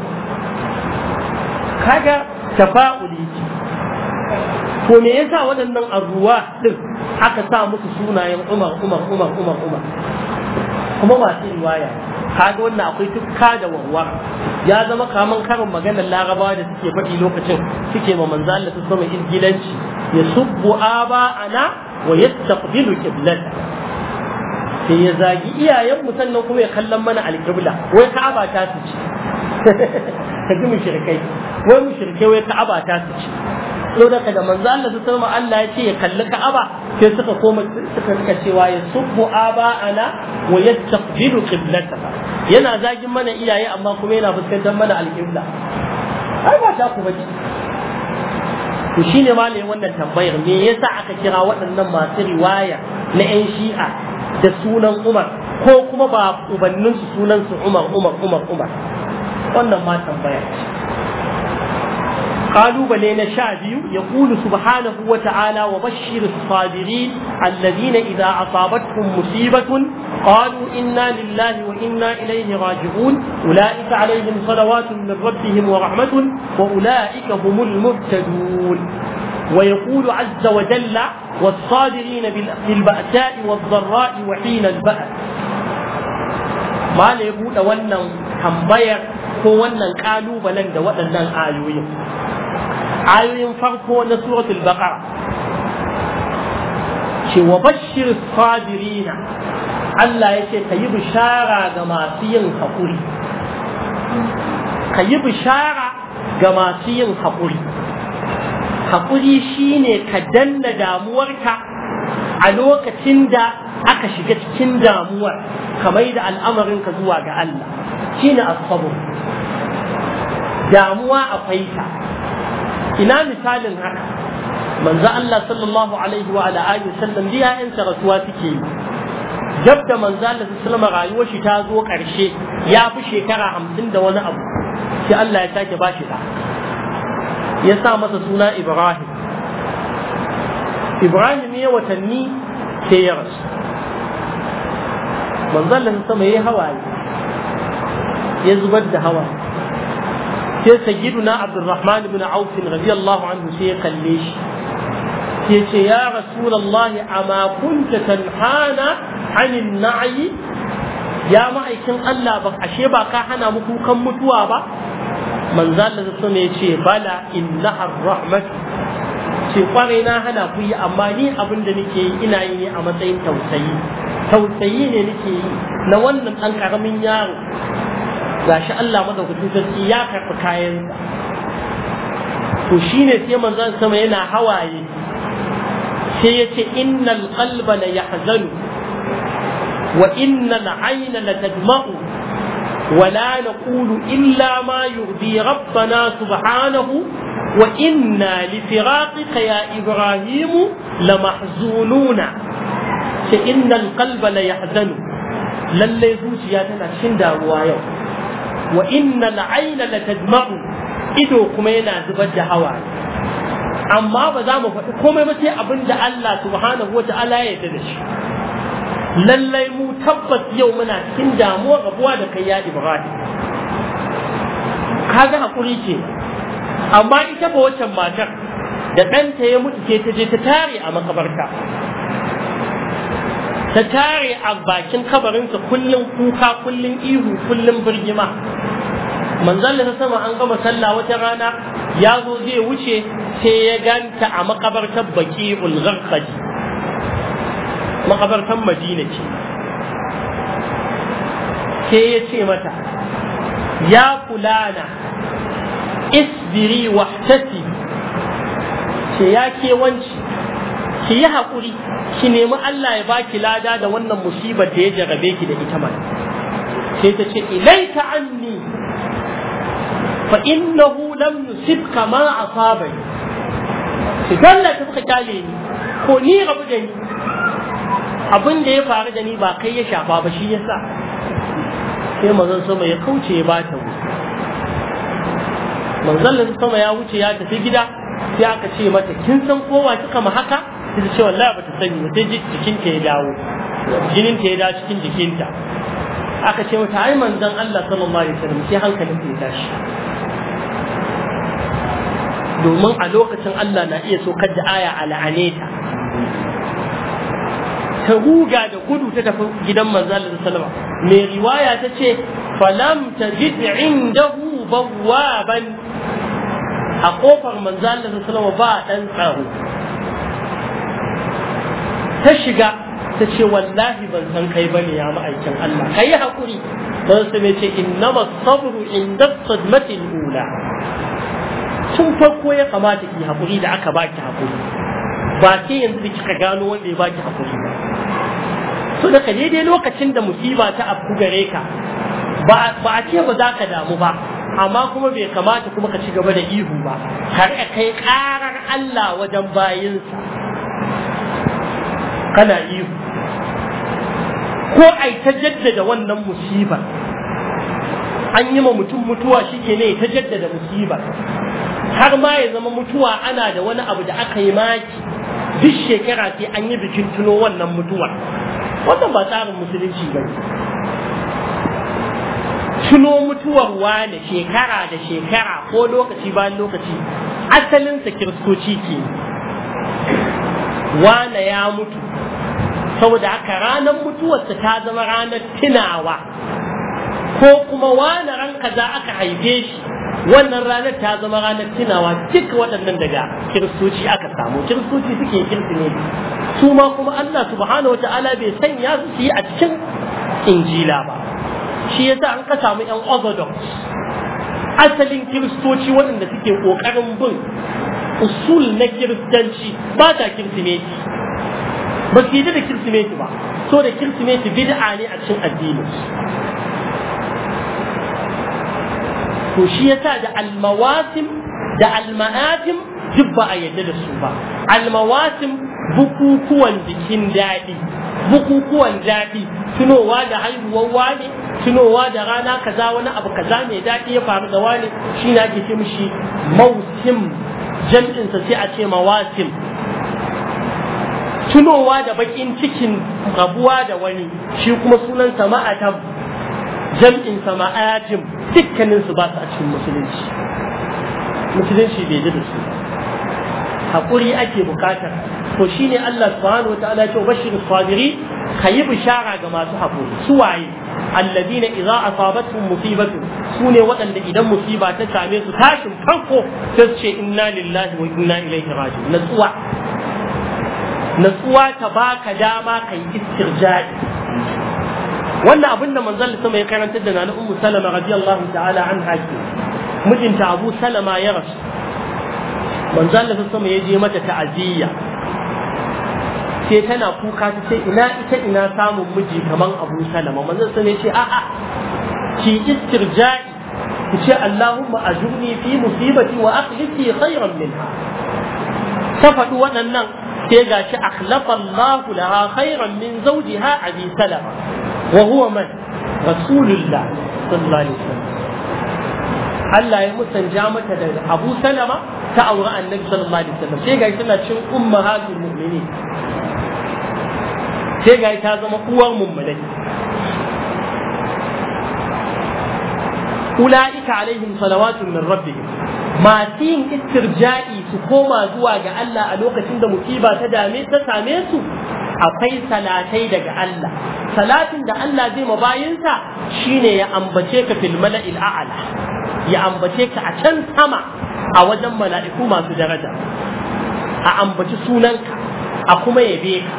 kaga tafa'uli ce to me yasa waɗannan arruwa din aka sa musu sunayen Umar Umar Umar Umar Umar kuma masu riwaya kaga wannan akwai tukka da warwa ya zama kaman karin maganar larabawa da suke faɗi lokacin suke ma manzo Allah su sama ingilanci ya subbu aba ana wa yastaqbilu qiblata sai ya zagi iyayen mu sannan kuma ya kallon mana alƙibla wai ka'aba ta su ce ka ji mushrikai wai mushrikai wai ka'aba ta su ce so da da manzo Allah su sama Allah ya ce ya kalli ka'aba sai suka koma suka rika cewa ya subbu aba ana wa yastaqbilu qiblata yana zagin mana iyaye amma kuma yana fuskantar mana alƙibla ai ba ta ku bace to shine malamin wannan tambayar me yasa aka kira waɗannan masu riwaya na 'yan shi'a da sunan Umar ko kuma ba ubanninsu sunansu Umar Umar Umar Umar wannan ma tambaya قالوا na sha biyu يقول سبحانه وتعالى وبشر الصابرين الذين إذا أصابتهم مصيبة قالوا إنا لله وإنا إليه راجعون أولئك عليهم صلوات من ربهم ورحمة وأولئك هم المهتدون ويقول عز وجل والصابرين بالبأساء والضراء وحين البأس ما يقول ونن tambayar ko wannan kalubalen da waɗannan ayoyin ayoyin farko na suratul baqara ce wa bashir sabirina Allah ya ce ka yi bishara ga masu yin haƙuri ka yi bishara ga masu yin haƙuri haƙuri shine ka danna damuwarka a lokacin da aka shiga cikin damuwar ka mai da al'amarinka zuwa ga Allah shine asabu damuwa akwai ta ina misalin haka manzo Allah sallallahu alaihi wa ala alihi sallam da ya'yansa rasuwa suke yi jab da manzo Allah sallallahu rayuwar shi ta zo karshe ya fi shekara hamsin da wani abu sai Allah ya sake ba shi da ya sa masa suna Ibrahim Ibrahim ya watanni sai ya rasu manzo Allah sama yayi hawaye ya zubar da hawa sai sayyiduna Abdurrahman ibn Auf radiyallahu anhu sai ya kalle shi sai ce ya rasulallahi amma kunta tanhana anin na'i ya ma'aikin Allah ba ashe ba ka hana mu kukan mutuwa ba manzo Allah sun ya ce bala innaha rahmat ce kwarai na hana ku yi amma ni abin da nake yi ina yi ne a matsayin tausayi tausayi ne nake yi na wannan dan karamin yaro gashi Allah madaukakin sarki ya karɓi kayansa to shine sai manzon sama yana hawaye sai ya ce innal qalba la yahzanu wa innal ayna la tadma'u wa la naqulu illa ma yurdi rabbana subhanahu wa inna li firaqika ya ibrahim la mahzununa ce innal qalba la yahzanu lalle zuciya tana cikin damuwa yau wa innal ayna la tadma'u ido kuma yana zubar da hawaye amma ba za mu faɗi komai ba sai abin da Allah subhanahu wata'ala ya yarda da shi lallai mu tabbas yau muna cikin damuwa rabuwa da kai ya Ibrahim kaga hakuri ce amma ita ba waccan matar da ɗanta ya mutu ce ta je ta tare a makabarta ta tare a bakin kabarinsa kullum kuka kullum ihu kullum birgima manzon da sama an gama sallah wata rana ya zo zai wuce sai ya ganta a makabartar baki ulgharqadi makabartar madina ce sai ya ce mata ya fulana isbiri wahtasi ce ya ke wanci ki yi haƙuri ki nemi Allah ya baki lada da wannan musibar da ya jarabe ki da ita mai sai ta ce ilaika anni fa innahu lam yusibka ma asabani ki dalla ta suka kyale ni ko ni rabu da ni abin da ya faru da ni ba kai ya shafa ba shi yasa sai manzon sama ya kauce ya bata mu manzon sama ya wuce ya tafi gida sai aka ce mata kin san kowa kika ma haka sai ce wallahi bata sani ba sai jikinta ya dawo jinin ta ya dawo cikin jikinta aka ce mata ai manzon Allah sallallahu alaihi wasallam sai hankalin ta ya tashi domin a lokacin Allah na iya sokar da aya a la'ane ta ta ruga da gudu ta tafi gidan manzon Allah sallallahu alaihi wasallam mai riwaya ta ce falam tajid indahu bawwaban a kofar manzon Allah sallallahu alaihi wasallam ba dan tsaro ta shiga ta ce wallahi ban san kai bane ya ma'aikin Allah kai hakuri dan su ce innama sabru inda sadmati ula tun farko ya kamata ki hakuri da aka baki hakuri ba sai yanzu da kika gano wanda ya baki hakuri ba so da daidai lokacin da musiba ta afku gare ka ba a ce ba za ka damu ba amma kuma bai kamata kuma ka ci gaba da ihu ba har kai karar Allah wajen bayinsa kana ihu ko ai ta jaddada wannan musibar an yi ma mutum mutuwa shi ke ne ta jaddada musibar har ma ya zama mutuwa ana da wani abu da aka yi maki duk shekara sai an yi bikin tuno wannan mutuwa wannan ba tsarin musulunci ba tuno mutuwar wane shekara da shekara ko lokaci bayan lokaci asalinsa kiristoci ke wane ya mutu saboda haka ranar mutuwarsa ta zama ranar tunawa ko kuma wane ran kaza aka haife shi wannan ranar ta zama ranar tunawa duk waɗannan daga kiristoci aka samu kiristoci suke kirsimeti su ma kuma Allah subhanahu wa ta'ala bai sanya su su yi a cikin injila ba shi yasa an ka samu yan orthodox asalin kiristoci waɗanda suke ƙoƙarin bin usul na kiristanci ba ta kirsimeti ba su yi da kirsimeti ba so da kirsimeti bid'a ne a cikin addinin to shi yasa da almawasim da alma'atim duk ba a yadda da su ba almawasim bukukuwan bikin daɗi bukukuwan daɗi tunowa da haihuwar wani tunowa da rana kaza wani abu kaza mai daɗi ya faru da wani shi ne ake ce mishi mausim jam'insa sai a ce mawasim tunowa da bakin cikin rabuwa da wani shi kuma sunansa ma'atam jam'insa ma'ajim dukkaninsu ba su a cikin musulunci musulunci bai ji da su haƙuri ake bukatar to shine Allah subhanahu wa ta'ala ce bashir sabiri kayi bishara ga masu haƙuri su waye alladina idza asabatuhum musibatu sune waɗanda idan musiba ta same su tashin farko sai su ce inna lillahi wa inna ilaihi raji'un natsuwa natsuwa ta baka dama kai istirja'i wannan abin da manzon sama ya karantar da nana ummu salama radiyallahu ta'ala an haki mijinta abu salama ya rasu manzon Allah sama ya je mata ta'aziyya sai tana kuka ta ce ina ita ina samun miji kaman abu salama manzon sama ya ce a'a ki istirja'i ki ce Allahumma ajurni fi musibati wa akhlifi khayran minha ta faɗi waɗannan sai gashi akhlafa Allahu laha khayran min zawjiha abi salama وهو من رسول الله صلى الله عليه وسلم Allah ya musanja mata da Abu Salama ta auri Annabi sallallahu alaihi wasallam sai ga tana cin ummahatul mu'minin sai ga ta zama uwar mummunai ulaika alaihim salawatun min rabbihim masu yin istirja'i su koma zuwa ga Allah a lokacin da musiba ta dame ta same su akwai salatai daga Allah salatin da Allah zai ma bayinsa shine ya ambace ka fil mala'il a'la ya ambace ka a can sama a wajen mala'iku masu daraja a ambaci sunanka a kuma yabe ka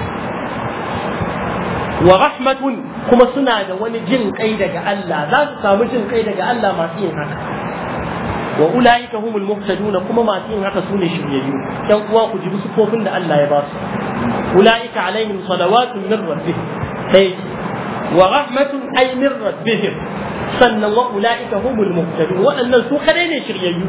wa rahmatun kuma suna da wani jin kai daga Allah za su samu jin kai daga Allah masu yin haka wa ulaika humul muhtaduna kuma masu yin haka sune shiryayyu dan uwa ku ji sufofin da Allah ya ba su ulaika alaihim salawatun min rabbihim sai wa rahmatun ay min rabbihim sannan wa ulaika humul muhtadun waɗannan su kadai ne shiryayyu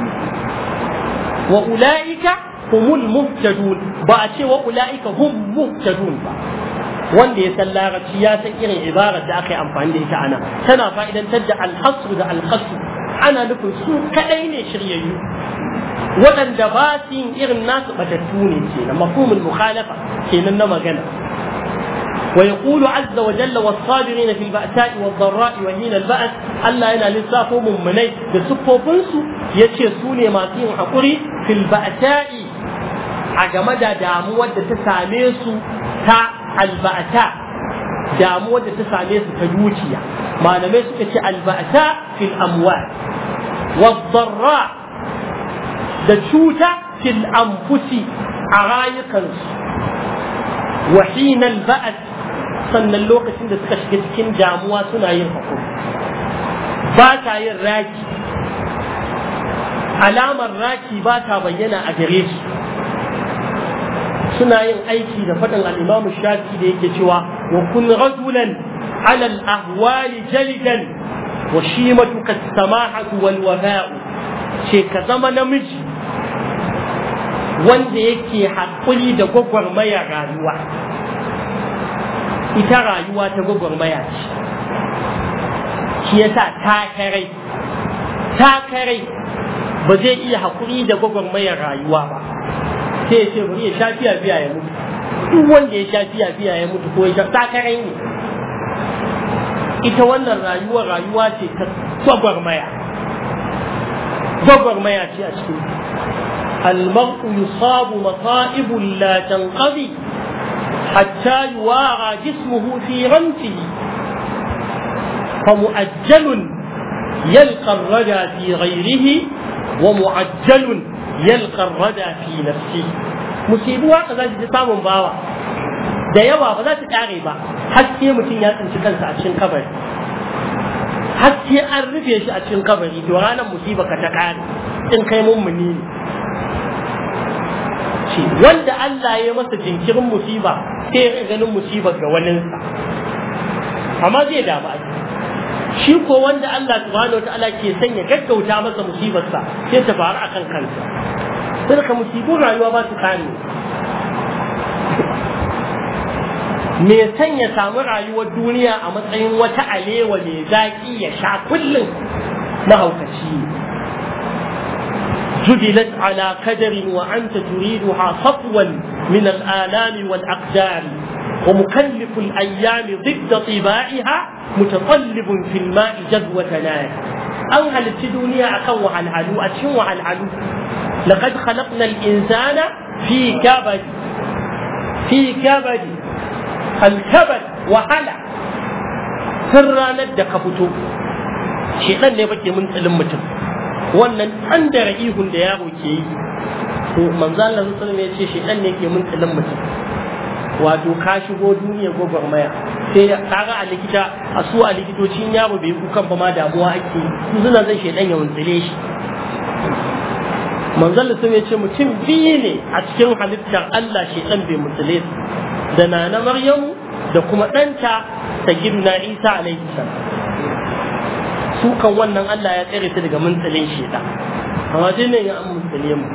wa ulaika humul muhtadun ba a ce wa ulaika hum muhtadun ba wanda ya san larabci ya san irin ibarar da aka yi amfani da ita ana tana fa'idantar da alhasru da alqasru ana nufin su kadai ne shiryayyu waɗanda ba su yin irin nasu batattu ne ke na mafhumul mukhalafa kenan na magana ويقول عز وجل والصابرين في البأساء والضراء وحين البأس ألا ينا لسافو من مني بسفو بنسو يتشي سوني ما فيه حقوري في البأساء عجمد دامو تساميسو تا البأساء damuwar da ta same su ta dukiya malamai suka ce alba'ata fil amwal wadarra da cuta fil anfusi a rayukansu wa hinal ba'at sannan lokacin da suka shiga cikin damuwa suna yin hakuri ba ta yin raki alamar raki ba ta bayyana a gare su suna yin aiki da faɗin al'imamu shafi da yake cewa wa kun rajulan ala al-ahwali jalidan wa shimatuka samahatu wal wafa'u ce ka zama namiji wanda yake haƙuri da gwagwarmaya rayuwa ita rayuwa ta gwagwarmaya ce shi yasa takarai takarai ba zai iya haƙuri da gwagwarmayar rayuwa ba sai ya ce bari ya sha fiya fiya ya mutu duk wanda ya sha fiya fiya ya mutu ko ya sha takarai ne ita wannan rayuwa rayuwa ce ta gwagwarmaya gwagwarmaya ce a cikin المرء يصاب مصائب لا تنقضي حتى يوارى جسمه في رمته فمؤجل يلقى الردى في غيره ومعجل يلقى الردى في نفسه musibu haka za ta samun bawa da yawa ba za ta kare ba haske mutum ya tsinci kansa a cikin kabari haske an rufe shi a cikin kabari to ranar musiba ka ta kare in kai mummuni ne ce wanda Allah ya masa jinkirin musiba sai ya ganin musibar ga waninsa amma zai damu a shi ko wanda Allah subhanahu wa ta'ala ke sanya gaggauta masa musibarsa sai ta faru akan kansa sai ka musibin rayuwa ba su kare me san ya samu rayuwar duniya a matsayin wata alewa mai zaƙi ya sha kullum mahaukaci جبلت على قدر وأنت تريدها صفوا من الآلام والأقدار ومكلف الأيام ضد طباعها متطلب في الماء جذوة نار أنهل الدنيا أكو على العلو أتشو على العلو لقد خلقنا الإنسان في كبد في كبد الكبد وهلع سرا ندك فتو شيطان ne bake mun tsalin mutum wannan an da ihun da yaro ke yi to manzo Allah sallallahu alaihi ya ce shedan ne ke mun tsalin mutum wato ka shigo duniya gwagwarmaya sai kaga a likita a su a likitocin yaro bai kukan ba ma damuwa ake su suna zai shedan ya wuntsile shi manzon da ya ce mutum biyu ne a cikin halittar Allah shedan bai mutsile su da nana Maryamu da kuma ɗanta ta gidna Isa alaihi salam su kan wannan Allah ya tsere su daga muntsilin shedan amma dai ne ya an muntsile mu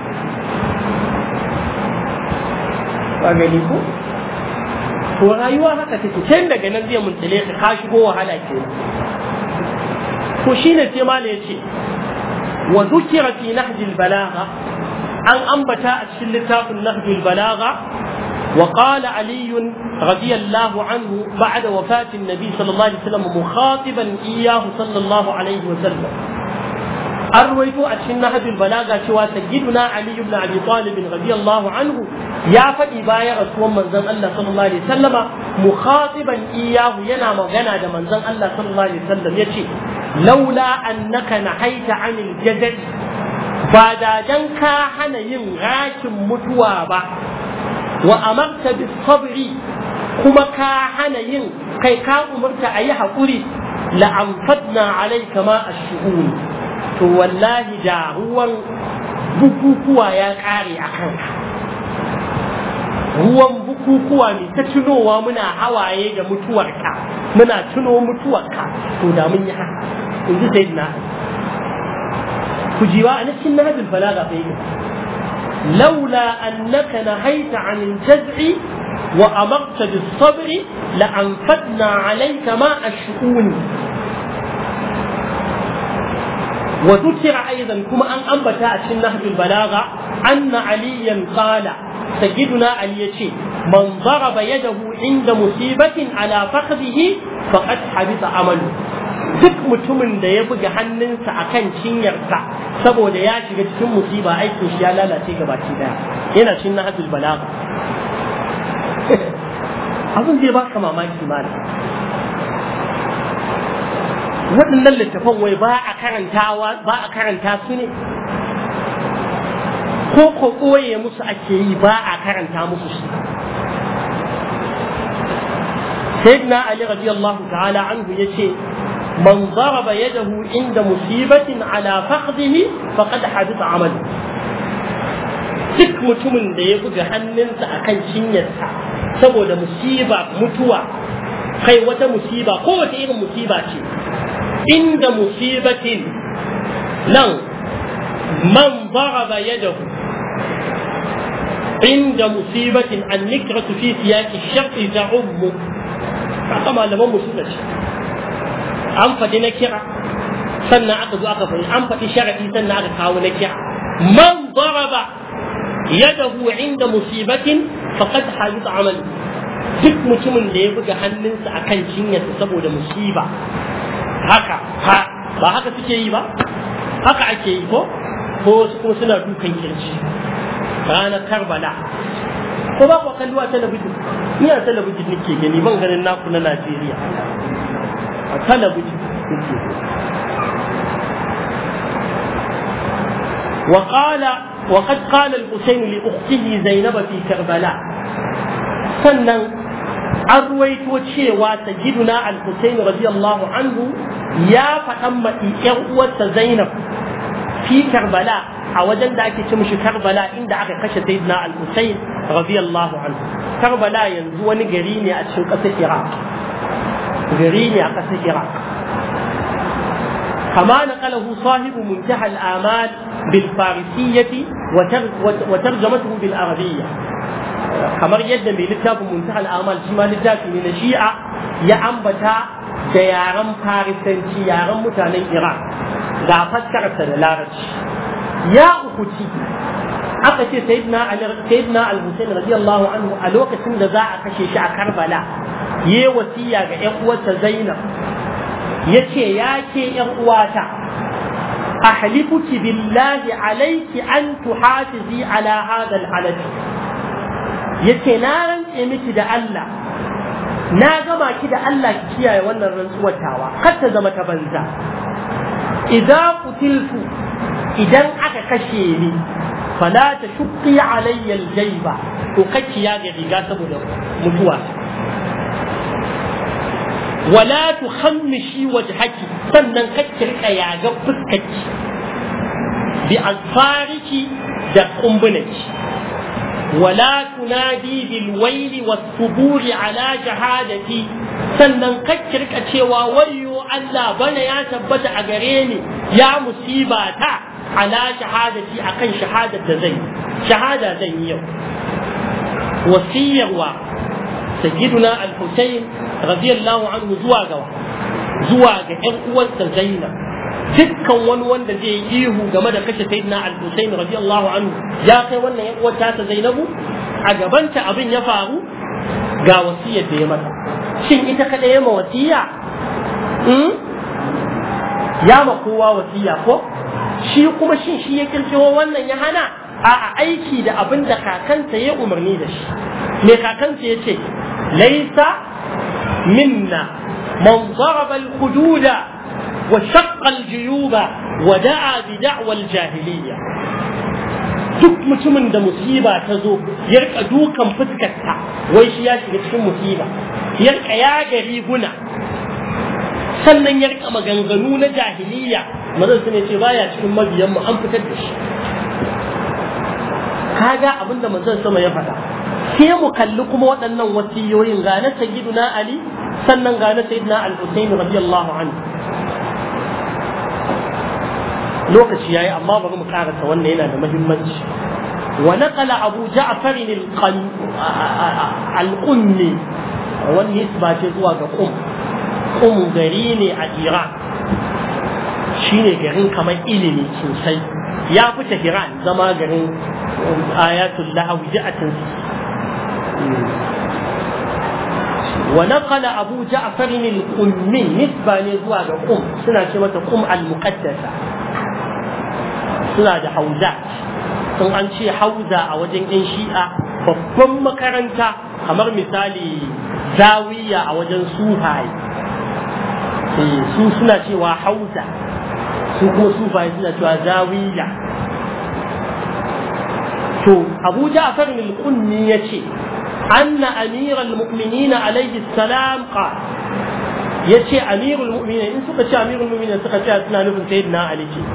ba gani ko to rayuwa haka take tun daga nan zai muntsile ka ka shigo wahala ke to shine sai mala yace wa dhukira fi nahj al balagha an ambata a cikin littafin nahj al balagha وقال علي رضي الله عنه بعد وفاة النبي صلى الله عليه وسلم مخاطبا إياه صلى الله عليه وسلم أرويت أتشن نهج البلاغة شوى سيدنا علي بن أبي طالب رضي الله عنه يا فدي بايا رسول من زن الله صلى الله عليه وسلم مخاطبا إياه ينا مغنى من زن الله صلى الله عليه وسلم يشي لولا أنك نهيت عن الجزع بعد جنك هنا ينغاك متوابا وأمرت بالصبر كما كان ين كي كان أمرت أي حقوري لأنفدنا عليك ما الشؤون to wallahi da ruwan bukukuwa ya kare a kanka ruwan bukukuwa mai ta tunowa muna hawaye da mutuwarka muna tuno mutuwarka to da mun yi haka in ji sayyidina ku jiwa a cikin nahjul balaga fa yake لولا أنك نهيت عن الجزع وأمرت بالصبر لأنفدنا عليك ماء الشؤون وذكر أيضا كما أن أنبت أتشن نهج البلاغة أن عليا قال سيدنا علي من ضرب يده عند مصيبة على فخذه فقد حبط عمله duk mutumin da ya buga hannunsa a kan cinyarsa saboda ya shiga cikin musiba aikin shi ya lalace gabaki daya yana cin na hajjul balaga abin zai baka mamaki malam waɗannan littafan wai ba a karantawa ba a karanta su ne ko ko ɓoye musu ake yi ba a karanta musu su sayyidina ali radiyallahu ta'ala anhu yace من ضرب يده عند مصيبة على فخذه فقد حدث عمله duk mutumin da ya buga hannunsa a kan cinyarsa saboda musiba mutuwa kai wata musiba ko wata irin musiba ce inda musibatin nan man daraba yadahu inda musibatin an nikratu fi siyaki shar'i ta'ummu haka malaman mu suka ce an faɗi na kira sannan aka zo aka faɗi an faɗi sharadi sannan aka kawo na kira man daraba yadahu inda musibatin faqad habita amal duk mutumin da ya buga hannunsa akan cinyarsa saboda musiba haka ha ba haka suke yi ba haka ake yi ko ko wasu kuma suna dukan kirji ranar karbala ko ba ku kallo a talabijin ni a talabijin nake gani ban ganin naku na najeriya a talabijin nake وقال وقد قال الحسين لأخته زينب في كربلاء sannan an ruwaito cewa sayyiduna al-Husayn radiyallahu anhu ya faɗan ma ƴan uwarsa Zainab fi Karbala a wajen da ake ce mishi Karbala inda aka kashe sayyidina al-Husayn radiyallahu anhu Karbala yanzu wani gari ne a cikin ƙasar Iraq gari ne a ƙasar Iraq كما نقله صاحب منتهى الآمال بالفارسية وترجمته بالعربية kamar yadda mai littafin muntaha al'amal shi ma littafi ne na shi'a ya ambata da yaren farisanci yaren mutanen iran ga fassararsa da larabci ya ukuci aka ce sayyidina ali sayyidina al-husayn radiyallahu anhu a lokacin da za a kashe shi a karbala yayi wasiya ga ƴan uwarsa zainab yace ya ke ƴan uwata ahlifuki billahi alayki an tuhafizi ala hadha al-halath yace na rantse miki da Allah na gama ki da Allah ki kiyaye wannan rantsuwar tawa kar ta zama ta banza idza qutiltu idan aka kashe ni fala ta shuqqi alayya aljayba to kake ya ga riga saboda mutuwa wala tukhammishi wajhaki sannan kake rika yaga fuskarki bi alfariki da kumbunaki ولا تنادي بالويل والثبور على شهادتي sannan kakkirka cewa wayyo Allah bana ya tabbata a gare ni ya musiba ta ala shahadati akan shahadar da zai shahada zan yi yau wasiyarwa sayyiduna al-Husayn radiyallahu anhu zuwa ga zuwa ga ƴan uwansa Zainab dukkan wani wanda zai yi ihu game da kashe sayyidina al-Husayn radiyallahu anhu ya kai wannan yan uwar ta Zainabu a gabanta abin ya faru ga wasiyar da ya mata shin ita kada ya ma wasiya ya ma kowa wasiya ko shi kuma shin shi ya kirkiro wannan ya hana a aiki da abin da kakansa ya umarni da shi me kakansa ya ce laisa minna man daraba al-hududa وشق الجيوب ودعا بدعوى الجاهلية duk mutumin da musiba ta zo ya rika dukan fuskarta wai shi ya shiga cikin musiba ya rika yaga riguna sannan ya rika maganganu na jahiliya mazan su ne ce baya cikin mabiyan mu an fitar da shi kaga abin da manzon sama ya faɗa sai mu kalli kuma waɗannan wasiyoyin ga na sayyiduna ali sannan ga na sayyidina al-husayn radiyallahu anhu lokaci yayi amma bari mu karanta wannan yana da muhimmanci wa naqala abu ja'far al-qummi wani nisba ce zuwa ga qum qum gari ne a iran shine garin kamar ilimi sosai ya fi Tehran zama garin ayatul lahawi ja'atin ونقل أبو جعفر القمي نسبة لزواج قم سنة كلمة قم المقدسة suna da hauza sun an ce hauza a wajen 'yan shi'a babban makaranta kamar misali zawiya a wajen sufaye su suna cewa hauza su kuma sufaye suna cewa zawiya to abu ja'far al-qunni yace anna amir al-mu'minin alayhi salam qala yace amirul mu'minin in suka ce amirul mu'minin suka ce suna nufin sayyidina ali ce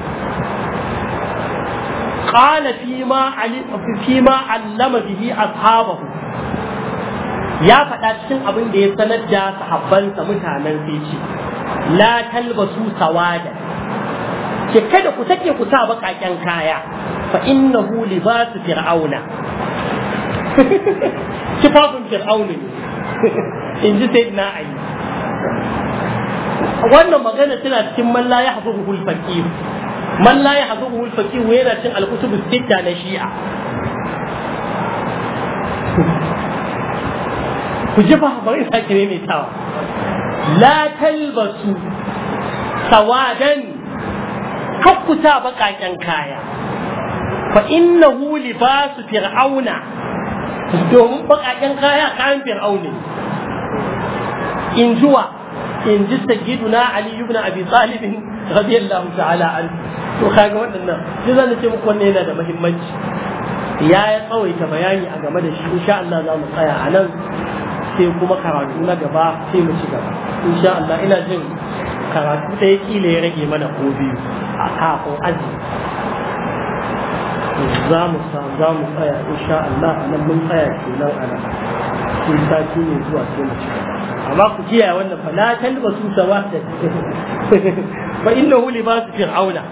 قال فيما علم فيما علم به أصحابه ya faɗa cikin abin da ya sanar da sahabbansa mutanen sai ce la talbasu sawada ke kada ku sake ku sa baƙaƙen kaya fa innahu libasu fir'auna kifafin fir'auna ne in ji sai na ayi wannan magana tana cikin man la yahzuhu al-faqir man la yahzuhu al-faqih yana cin al-kutub sitta na shi'a ku ji ba bari sake ne mai tawa la talbasu sawadan kakkuta baƙaƙen kaya fa innahu libasu fir'auna domin bakaken kaya kayan fir'auni in juwa in ji sayyiduna ali ibn abi talib radiyallahu ta'ala an to kaga waɗannan duk zan ce muku wannan yana da muhimmanci ya ya tsawaita bayani a game da shi insha Allah za mu tsaya a nan sai kuma karatu na gaba sai mu ci gaba insha Allah ina jin karatu ɗaya kila ya rage mana ko biyu a kafin azumi za mu za mu tsaya insha Allah a nan mun tsaya kenan a nan sai sati ne zuwa sai mu ci gaba amma ku kiyaye wannan fa la talbasu sawata fa innahu libasu fir'auna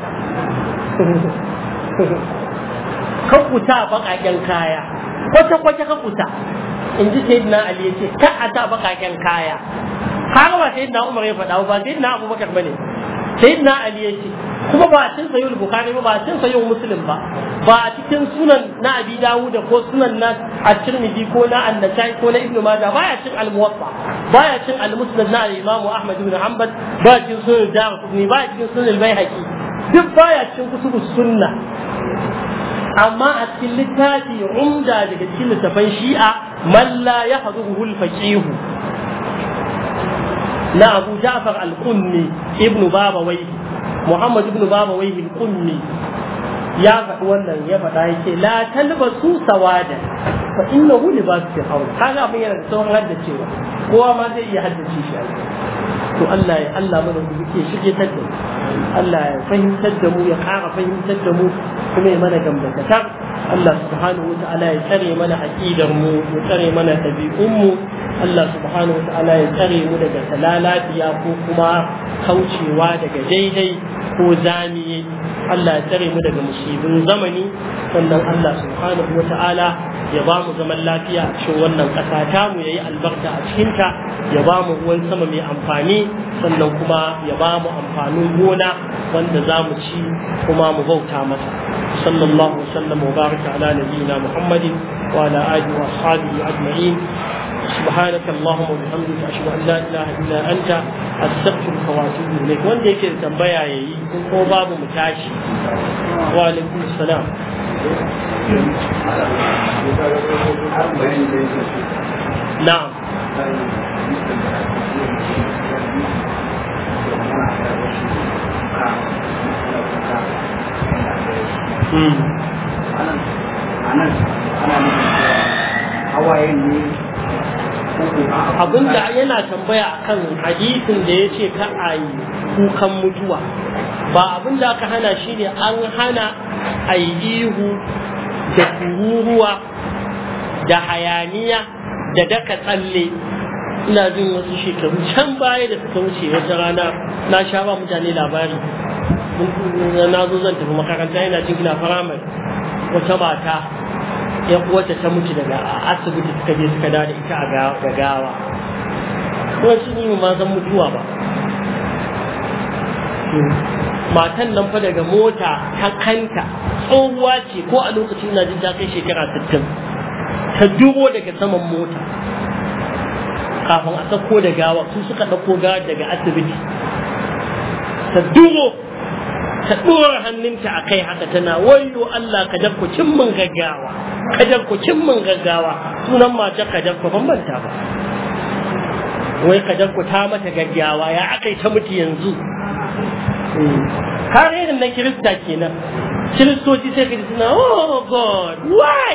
kan kuta baƙaƙen kaya kwata kwata kan kuta in ji sayyidina ali yace ka a ta baƙaƙen kaya har ba sayyidina umar ya faɗa ba sayyidina abubakar bane sayyidina ali yace kuma ba a cin sayyid bukhari ba ba a cin sayyid muslim ba ba a cikin sunan na abi dawud ko sunan na at-tirmidhi ko na an-nasai ko na ibnu majah baya cin al-muwatta baya cin al-musnad na al-imam ahmad ibn hanbal ba cin sunan darqutni ba cin sunan al-baihaqi duk baya cin kutubus sunna amma a cikin littafi umda daga cikin littafan shi'a man la yahduhu al-faqih na abu ja'far al-qunni ibnu babawai muhammad ibnu babawai al-qunni ya faɗi wannan ya faɗa yake la talbasu sawada fa innahu libasu fir'aun kaga abin yana da sauran haddacewa kowa ma zai iya haddace shi to Allah ya Allah mana da yake shige ta da Allah ya fahimtar da mu ya ƙara fahimtar da mu kuma ya mana gamdakatar Allah subhanahu wa ta'ala ya tsare mana aqidar mu ya tsare mana ɗabi'un mu Allah subhanahu wa ta'ala ya tsare mu daga talalafiya ko kuma kaucewa daga daidai ko zamiye Allah ya tsare mu daga musibin zamani sannan Allah subhanahu wa ta'ala ya ba mu zaman lafiya a cikin wannan ƙasa ta mu yayi albarka a cikinta ya ba mu ruwan sama mai amfani sannan kuma ya ba mu amfanin gona wanda za mu ci kuma mu bauta masa sallallahu wasallam wa baraka ala nabiyyina muhammadin wa ala alihi wa ashabihi ajma'in سبحانك اللهم وبحمدك اشهد ان لا اله الا انت استغفرك واتوب اليك wanda yake da tambaya yayi ko babu mu tashi wa alaikum salam na'am hawayen ne abinda yana tambaya akan hadisin da ya ce ka a yi kukan mutuwa ba abinda aka hana shi ne an hana a yi ihu da kururuwa da hayaniya da daka tsalle ina jin wasu shekaru can baya da suka wuce wata rana na sha ba mutane labari na zo zan tafi makaranta yana jin gina firamare wata mata yan uwarta ta mutu daga asibiti suka je suka dawo da ita a gawa kuma shi ne ma zan mutuwa ba matan nan fa daga mota ta kanta tsohuwa ce ko a lokacin na jin ta kai shekara 60 ta duro daga saman mota kafin a sako da gawa su suka ɗauko gawa daga asibiti ta duro ta ɗora hannunta a kai haka tana wayo Allah ka dabku cin min gaggawa ka dabku cin min gaggawa sunan mata ka dabku ban banta ba wai ka dabku ta mata gaggawa ya akai ta mutu yanzu har irin na kirista kenan kiristoci sai ka ji suna oh god why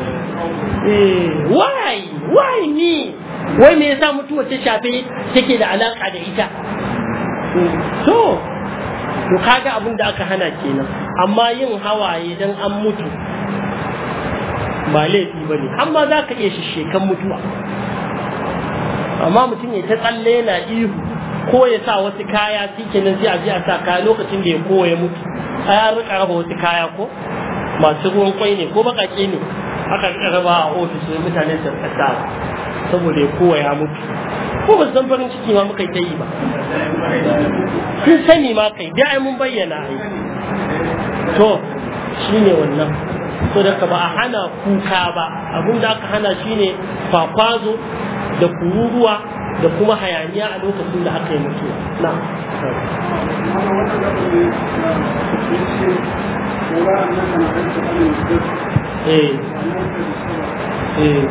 why why me wai me yasa mutuwa ta shafe take da alaka da ita to to kaga abin da aka hana kenan amma yin hawaye dan an mutu ba laifi ba ne amma za ka iya shishekan mutuwa amma mutum ya ta tsalle yana ihu ko ya sa wasu kaya shi kenan sai a je a sa kaya lokacin da ya kowa ya mutu a ya rika raba wasu kaya ko masu ruwan kwai ne ko bakake ne aka rika raba a ofis ne mutane su rika saboda ya kowa ya mutu ko ba san farin ciki ma muka yi ba sun sani ma kai da ai mun bayyana ai to shine wannan so da ka ba a hana kuka ba abin da aka hana shine kwakwazo da kururuwa da kuma hayaniya a lokacin da aka yi mutuwa na eh eh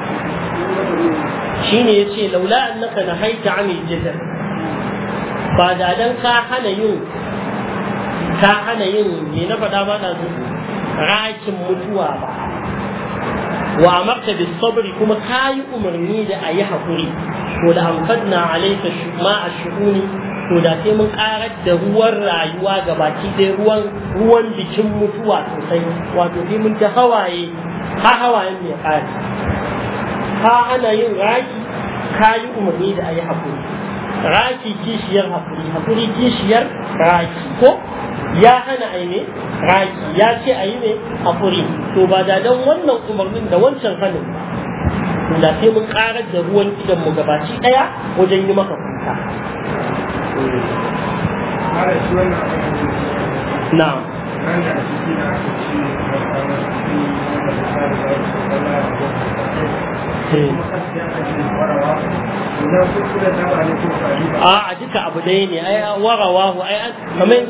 shine yace laula annaka nahaita anil jazal ba da dan ka hana yin ka hana yin me na faɗa ba da rakin mutuwa ba wa amarta bis sabri kuma kayi umarni da ayi hakuri to da amfadna alayka ma ash-shuhuni to da sai mun karar da ruwan rayuwa ga baki ɗaya ruwan ruwan bikin mutuwa sosai wato sai mun ta hawaye ha hawayen mai ƙari ka hana yin raki ka yi umarni da a yi haƙuri raki kishiyar haƙuri haƙuri kishiyar raki ko ya hana a yi ne raki ya ce a yi ne haƙuri to ba da don wannan umarnin da wancan hannun ba da sai mun ƙarar da ruwan idan mu gabaci ɗaya wajen yi maka kuka na'am a a duka abu ɗaya ne ai warawahu ai an kamar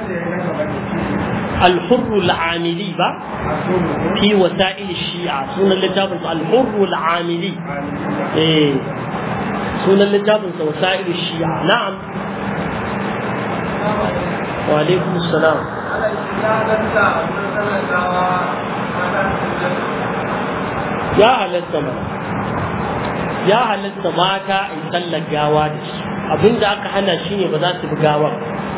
الحر العاملي با في وسائل الشيعة سنة اللجابة الحر العاملي ايه سنة اللجابة وسائل الشيعة نعم وعليكم السلام ya halatta ma ya halatta mata a yi sallar gawa da shi abinda aka hana shi ne ba za su bi gawar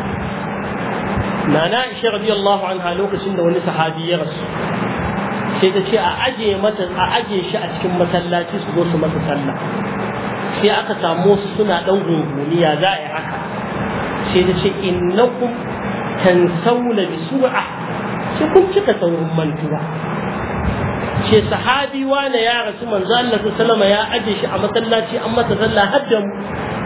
nana ishe radiyallahu anha lokacin da wani sahabi ya rasu sai ta ce a aje mata a aje shi a cikin masallaci su zo su masa sallah sai aka samu su suna dan gunguniya za a yi haka sai ta ce innakum tansawna bi sur'a sai kun cika saurin mantuwa ce sahabi wane ya rasu manzo Allah sallama ya aje shi a masallaci an masa sallah hadda mu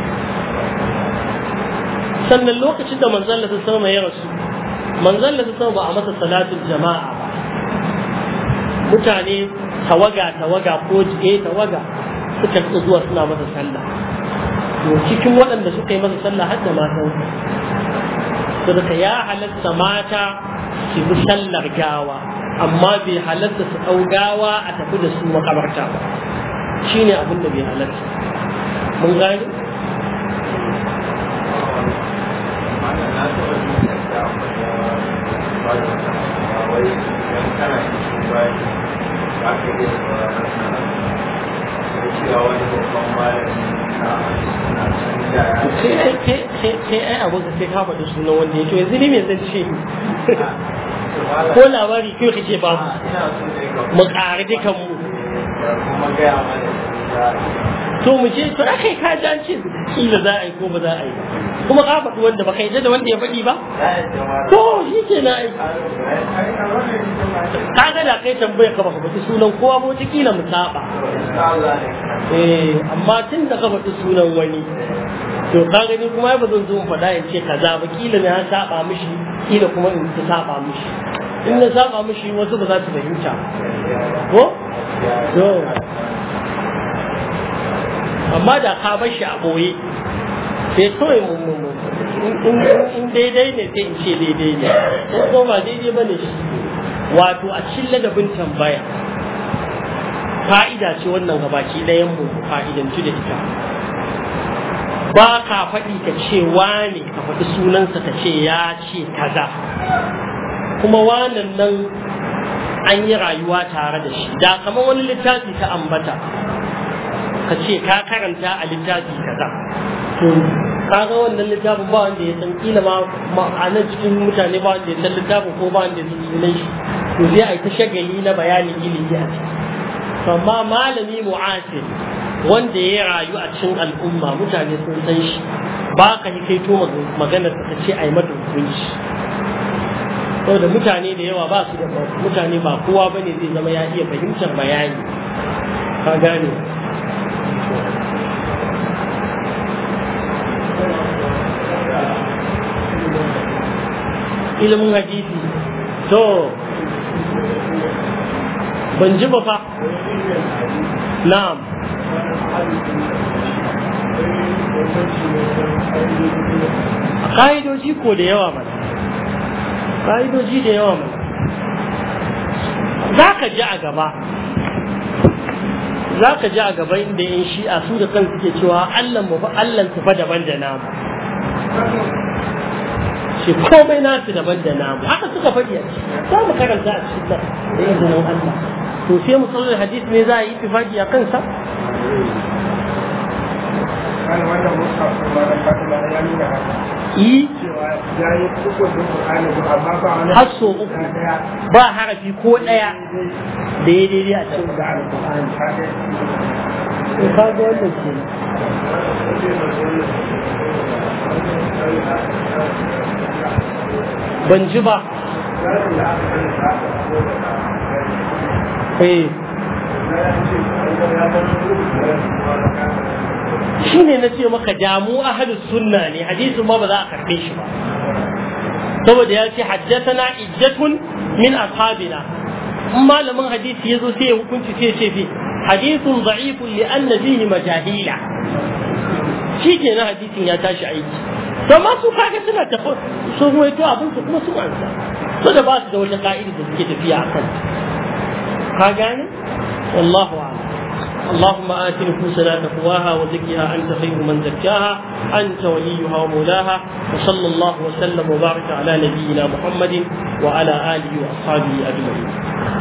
sannan lokacin da manzo Allah sallama ya rasu manzo Allah sallama ba a masa salatul jama'a ba mutane tawaga tawaga ko eh tawaga suka rika zuwa suna masa sallah to cikin waɗanda suka yi masa sallah har da matan saboda ya halatta mata su bi sallar gawa amma bai halatta su ɗau gawa a tafi da su makabarta ba shi ne abin da bai halatta mun gani sai ai abu ka sai ka faɗi sunan wanda ya ce yanzu ne me zan ce ko labari kai kake ba mu mu ƙari dukan mu to mu je to akai ka ji an ce kila za a yi ko ba za a yi kuma ka faɗi wanda ba kai da wanda ya faɗi ba to shi ke na aiki ka ga da kai tambaya ka baka faɗi sunan kowa ba wata kila mu saba eh amma tun da ka faɗi sunan wani to ka gani kuma ba zan zo in faɗa in ce kaza ba kila ne an saba mishi kila kuma in ta saba mishi in na saba mishi wasu ba za su fahimta ko to amma da ka bar shi a ɓoye sai kawai in daidai ne sai in ce daidai ne ko ba daidai ba ne shi wato a cikin ladabin tambaya fa'ida ce wannan gabaki ɗayan mu fa'idantu da ita ba ka faɗi ka ce wane ka faɗi sunansa ka ce ya ce kaza kuma wanan nan an yi rayuwa tare da shi da kamar wani littafi ta ambata ka ce ka karanta a littafi kaza to kaga wannan littafin ba wanda ya san kila ma a nan cikin mutane ba wanda ya san littafin ko ba wanda ya san sunan shi to zai a yi ta shagali na bayanin ilimi a ciki amma malami mu'asir wanda ya rayu a cikin al'umma mutane sun san shi ba ka yi kaito maganar ta ce a yi mata hukunci saboda mutane da yawa ba su da mutane ba kowa ba ne zai zama ya iya fahimtar bayani ka gane ilimin hadisi to ban ji ba fa na'am ƙa'idoji ko da yawa mana ƙa'idoji da yawa mana za ka ji a gaba za ka ji a gaba inda yan shi'a su da kan suke cewa allan mu allan su fa daban da namu shi komai nasu daban da namu haka suka faɗi a ciki za mu karanta a cikin nan da izinin Allah to sai musallar hadis ne za a yi tifaki a kansa kan wannan musa kuma da fatima ya nuna haka yi cewa ya yi uku da Qur'ani amma ba wani har so uku daya ba harafi ko ɗaya da ya daidai a cikin da alƙur'ani to ka ga wannan ke ban ji ba eh shi ne na ce maka damu ahalus sunna ne hadisin ma ba za a karɓe shi ba saboda ya ce haddathana iddatun min ashabina in malamin hadisi ya zo sai ya hukunci sai ya ce fi hadithun da'ifun li anna fihi majahila shi ke na hadisin ya tashi aiki to ma su kaga suna tafi su ruwaito abin su kuma su ansa so da ba su da wata ka'ida da suke tafiya a kan ka gane wallahu a'lam اللهم آت نفوسنا تقواها وزكها أنت خير من زكاها أنت وليها ومولاها وصلى الله وسلم وبارك على نبينا محمد وعلى آله وأصحابه أجمعين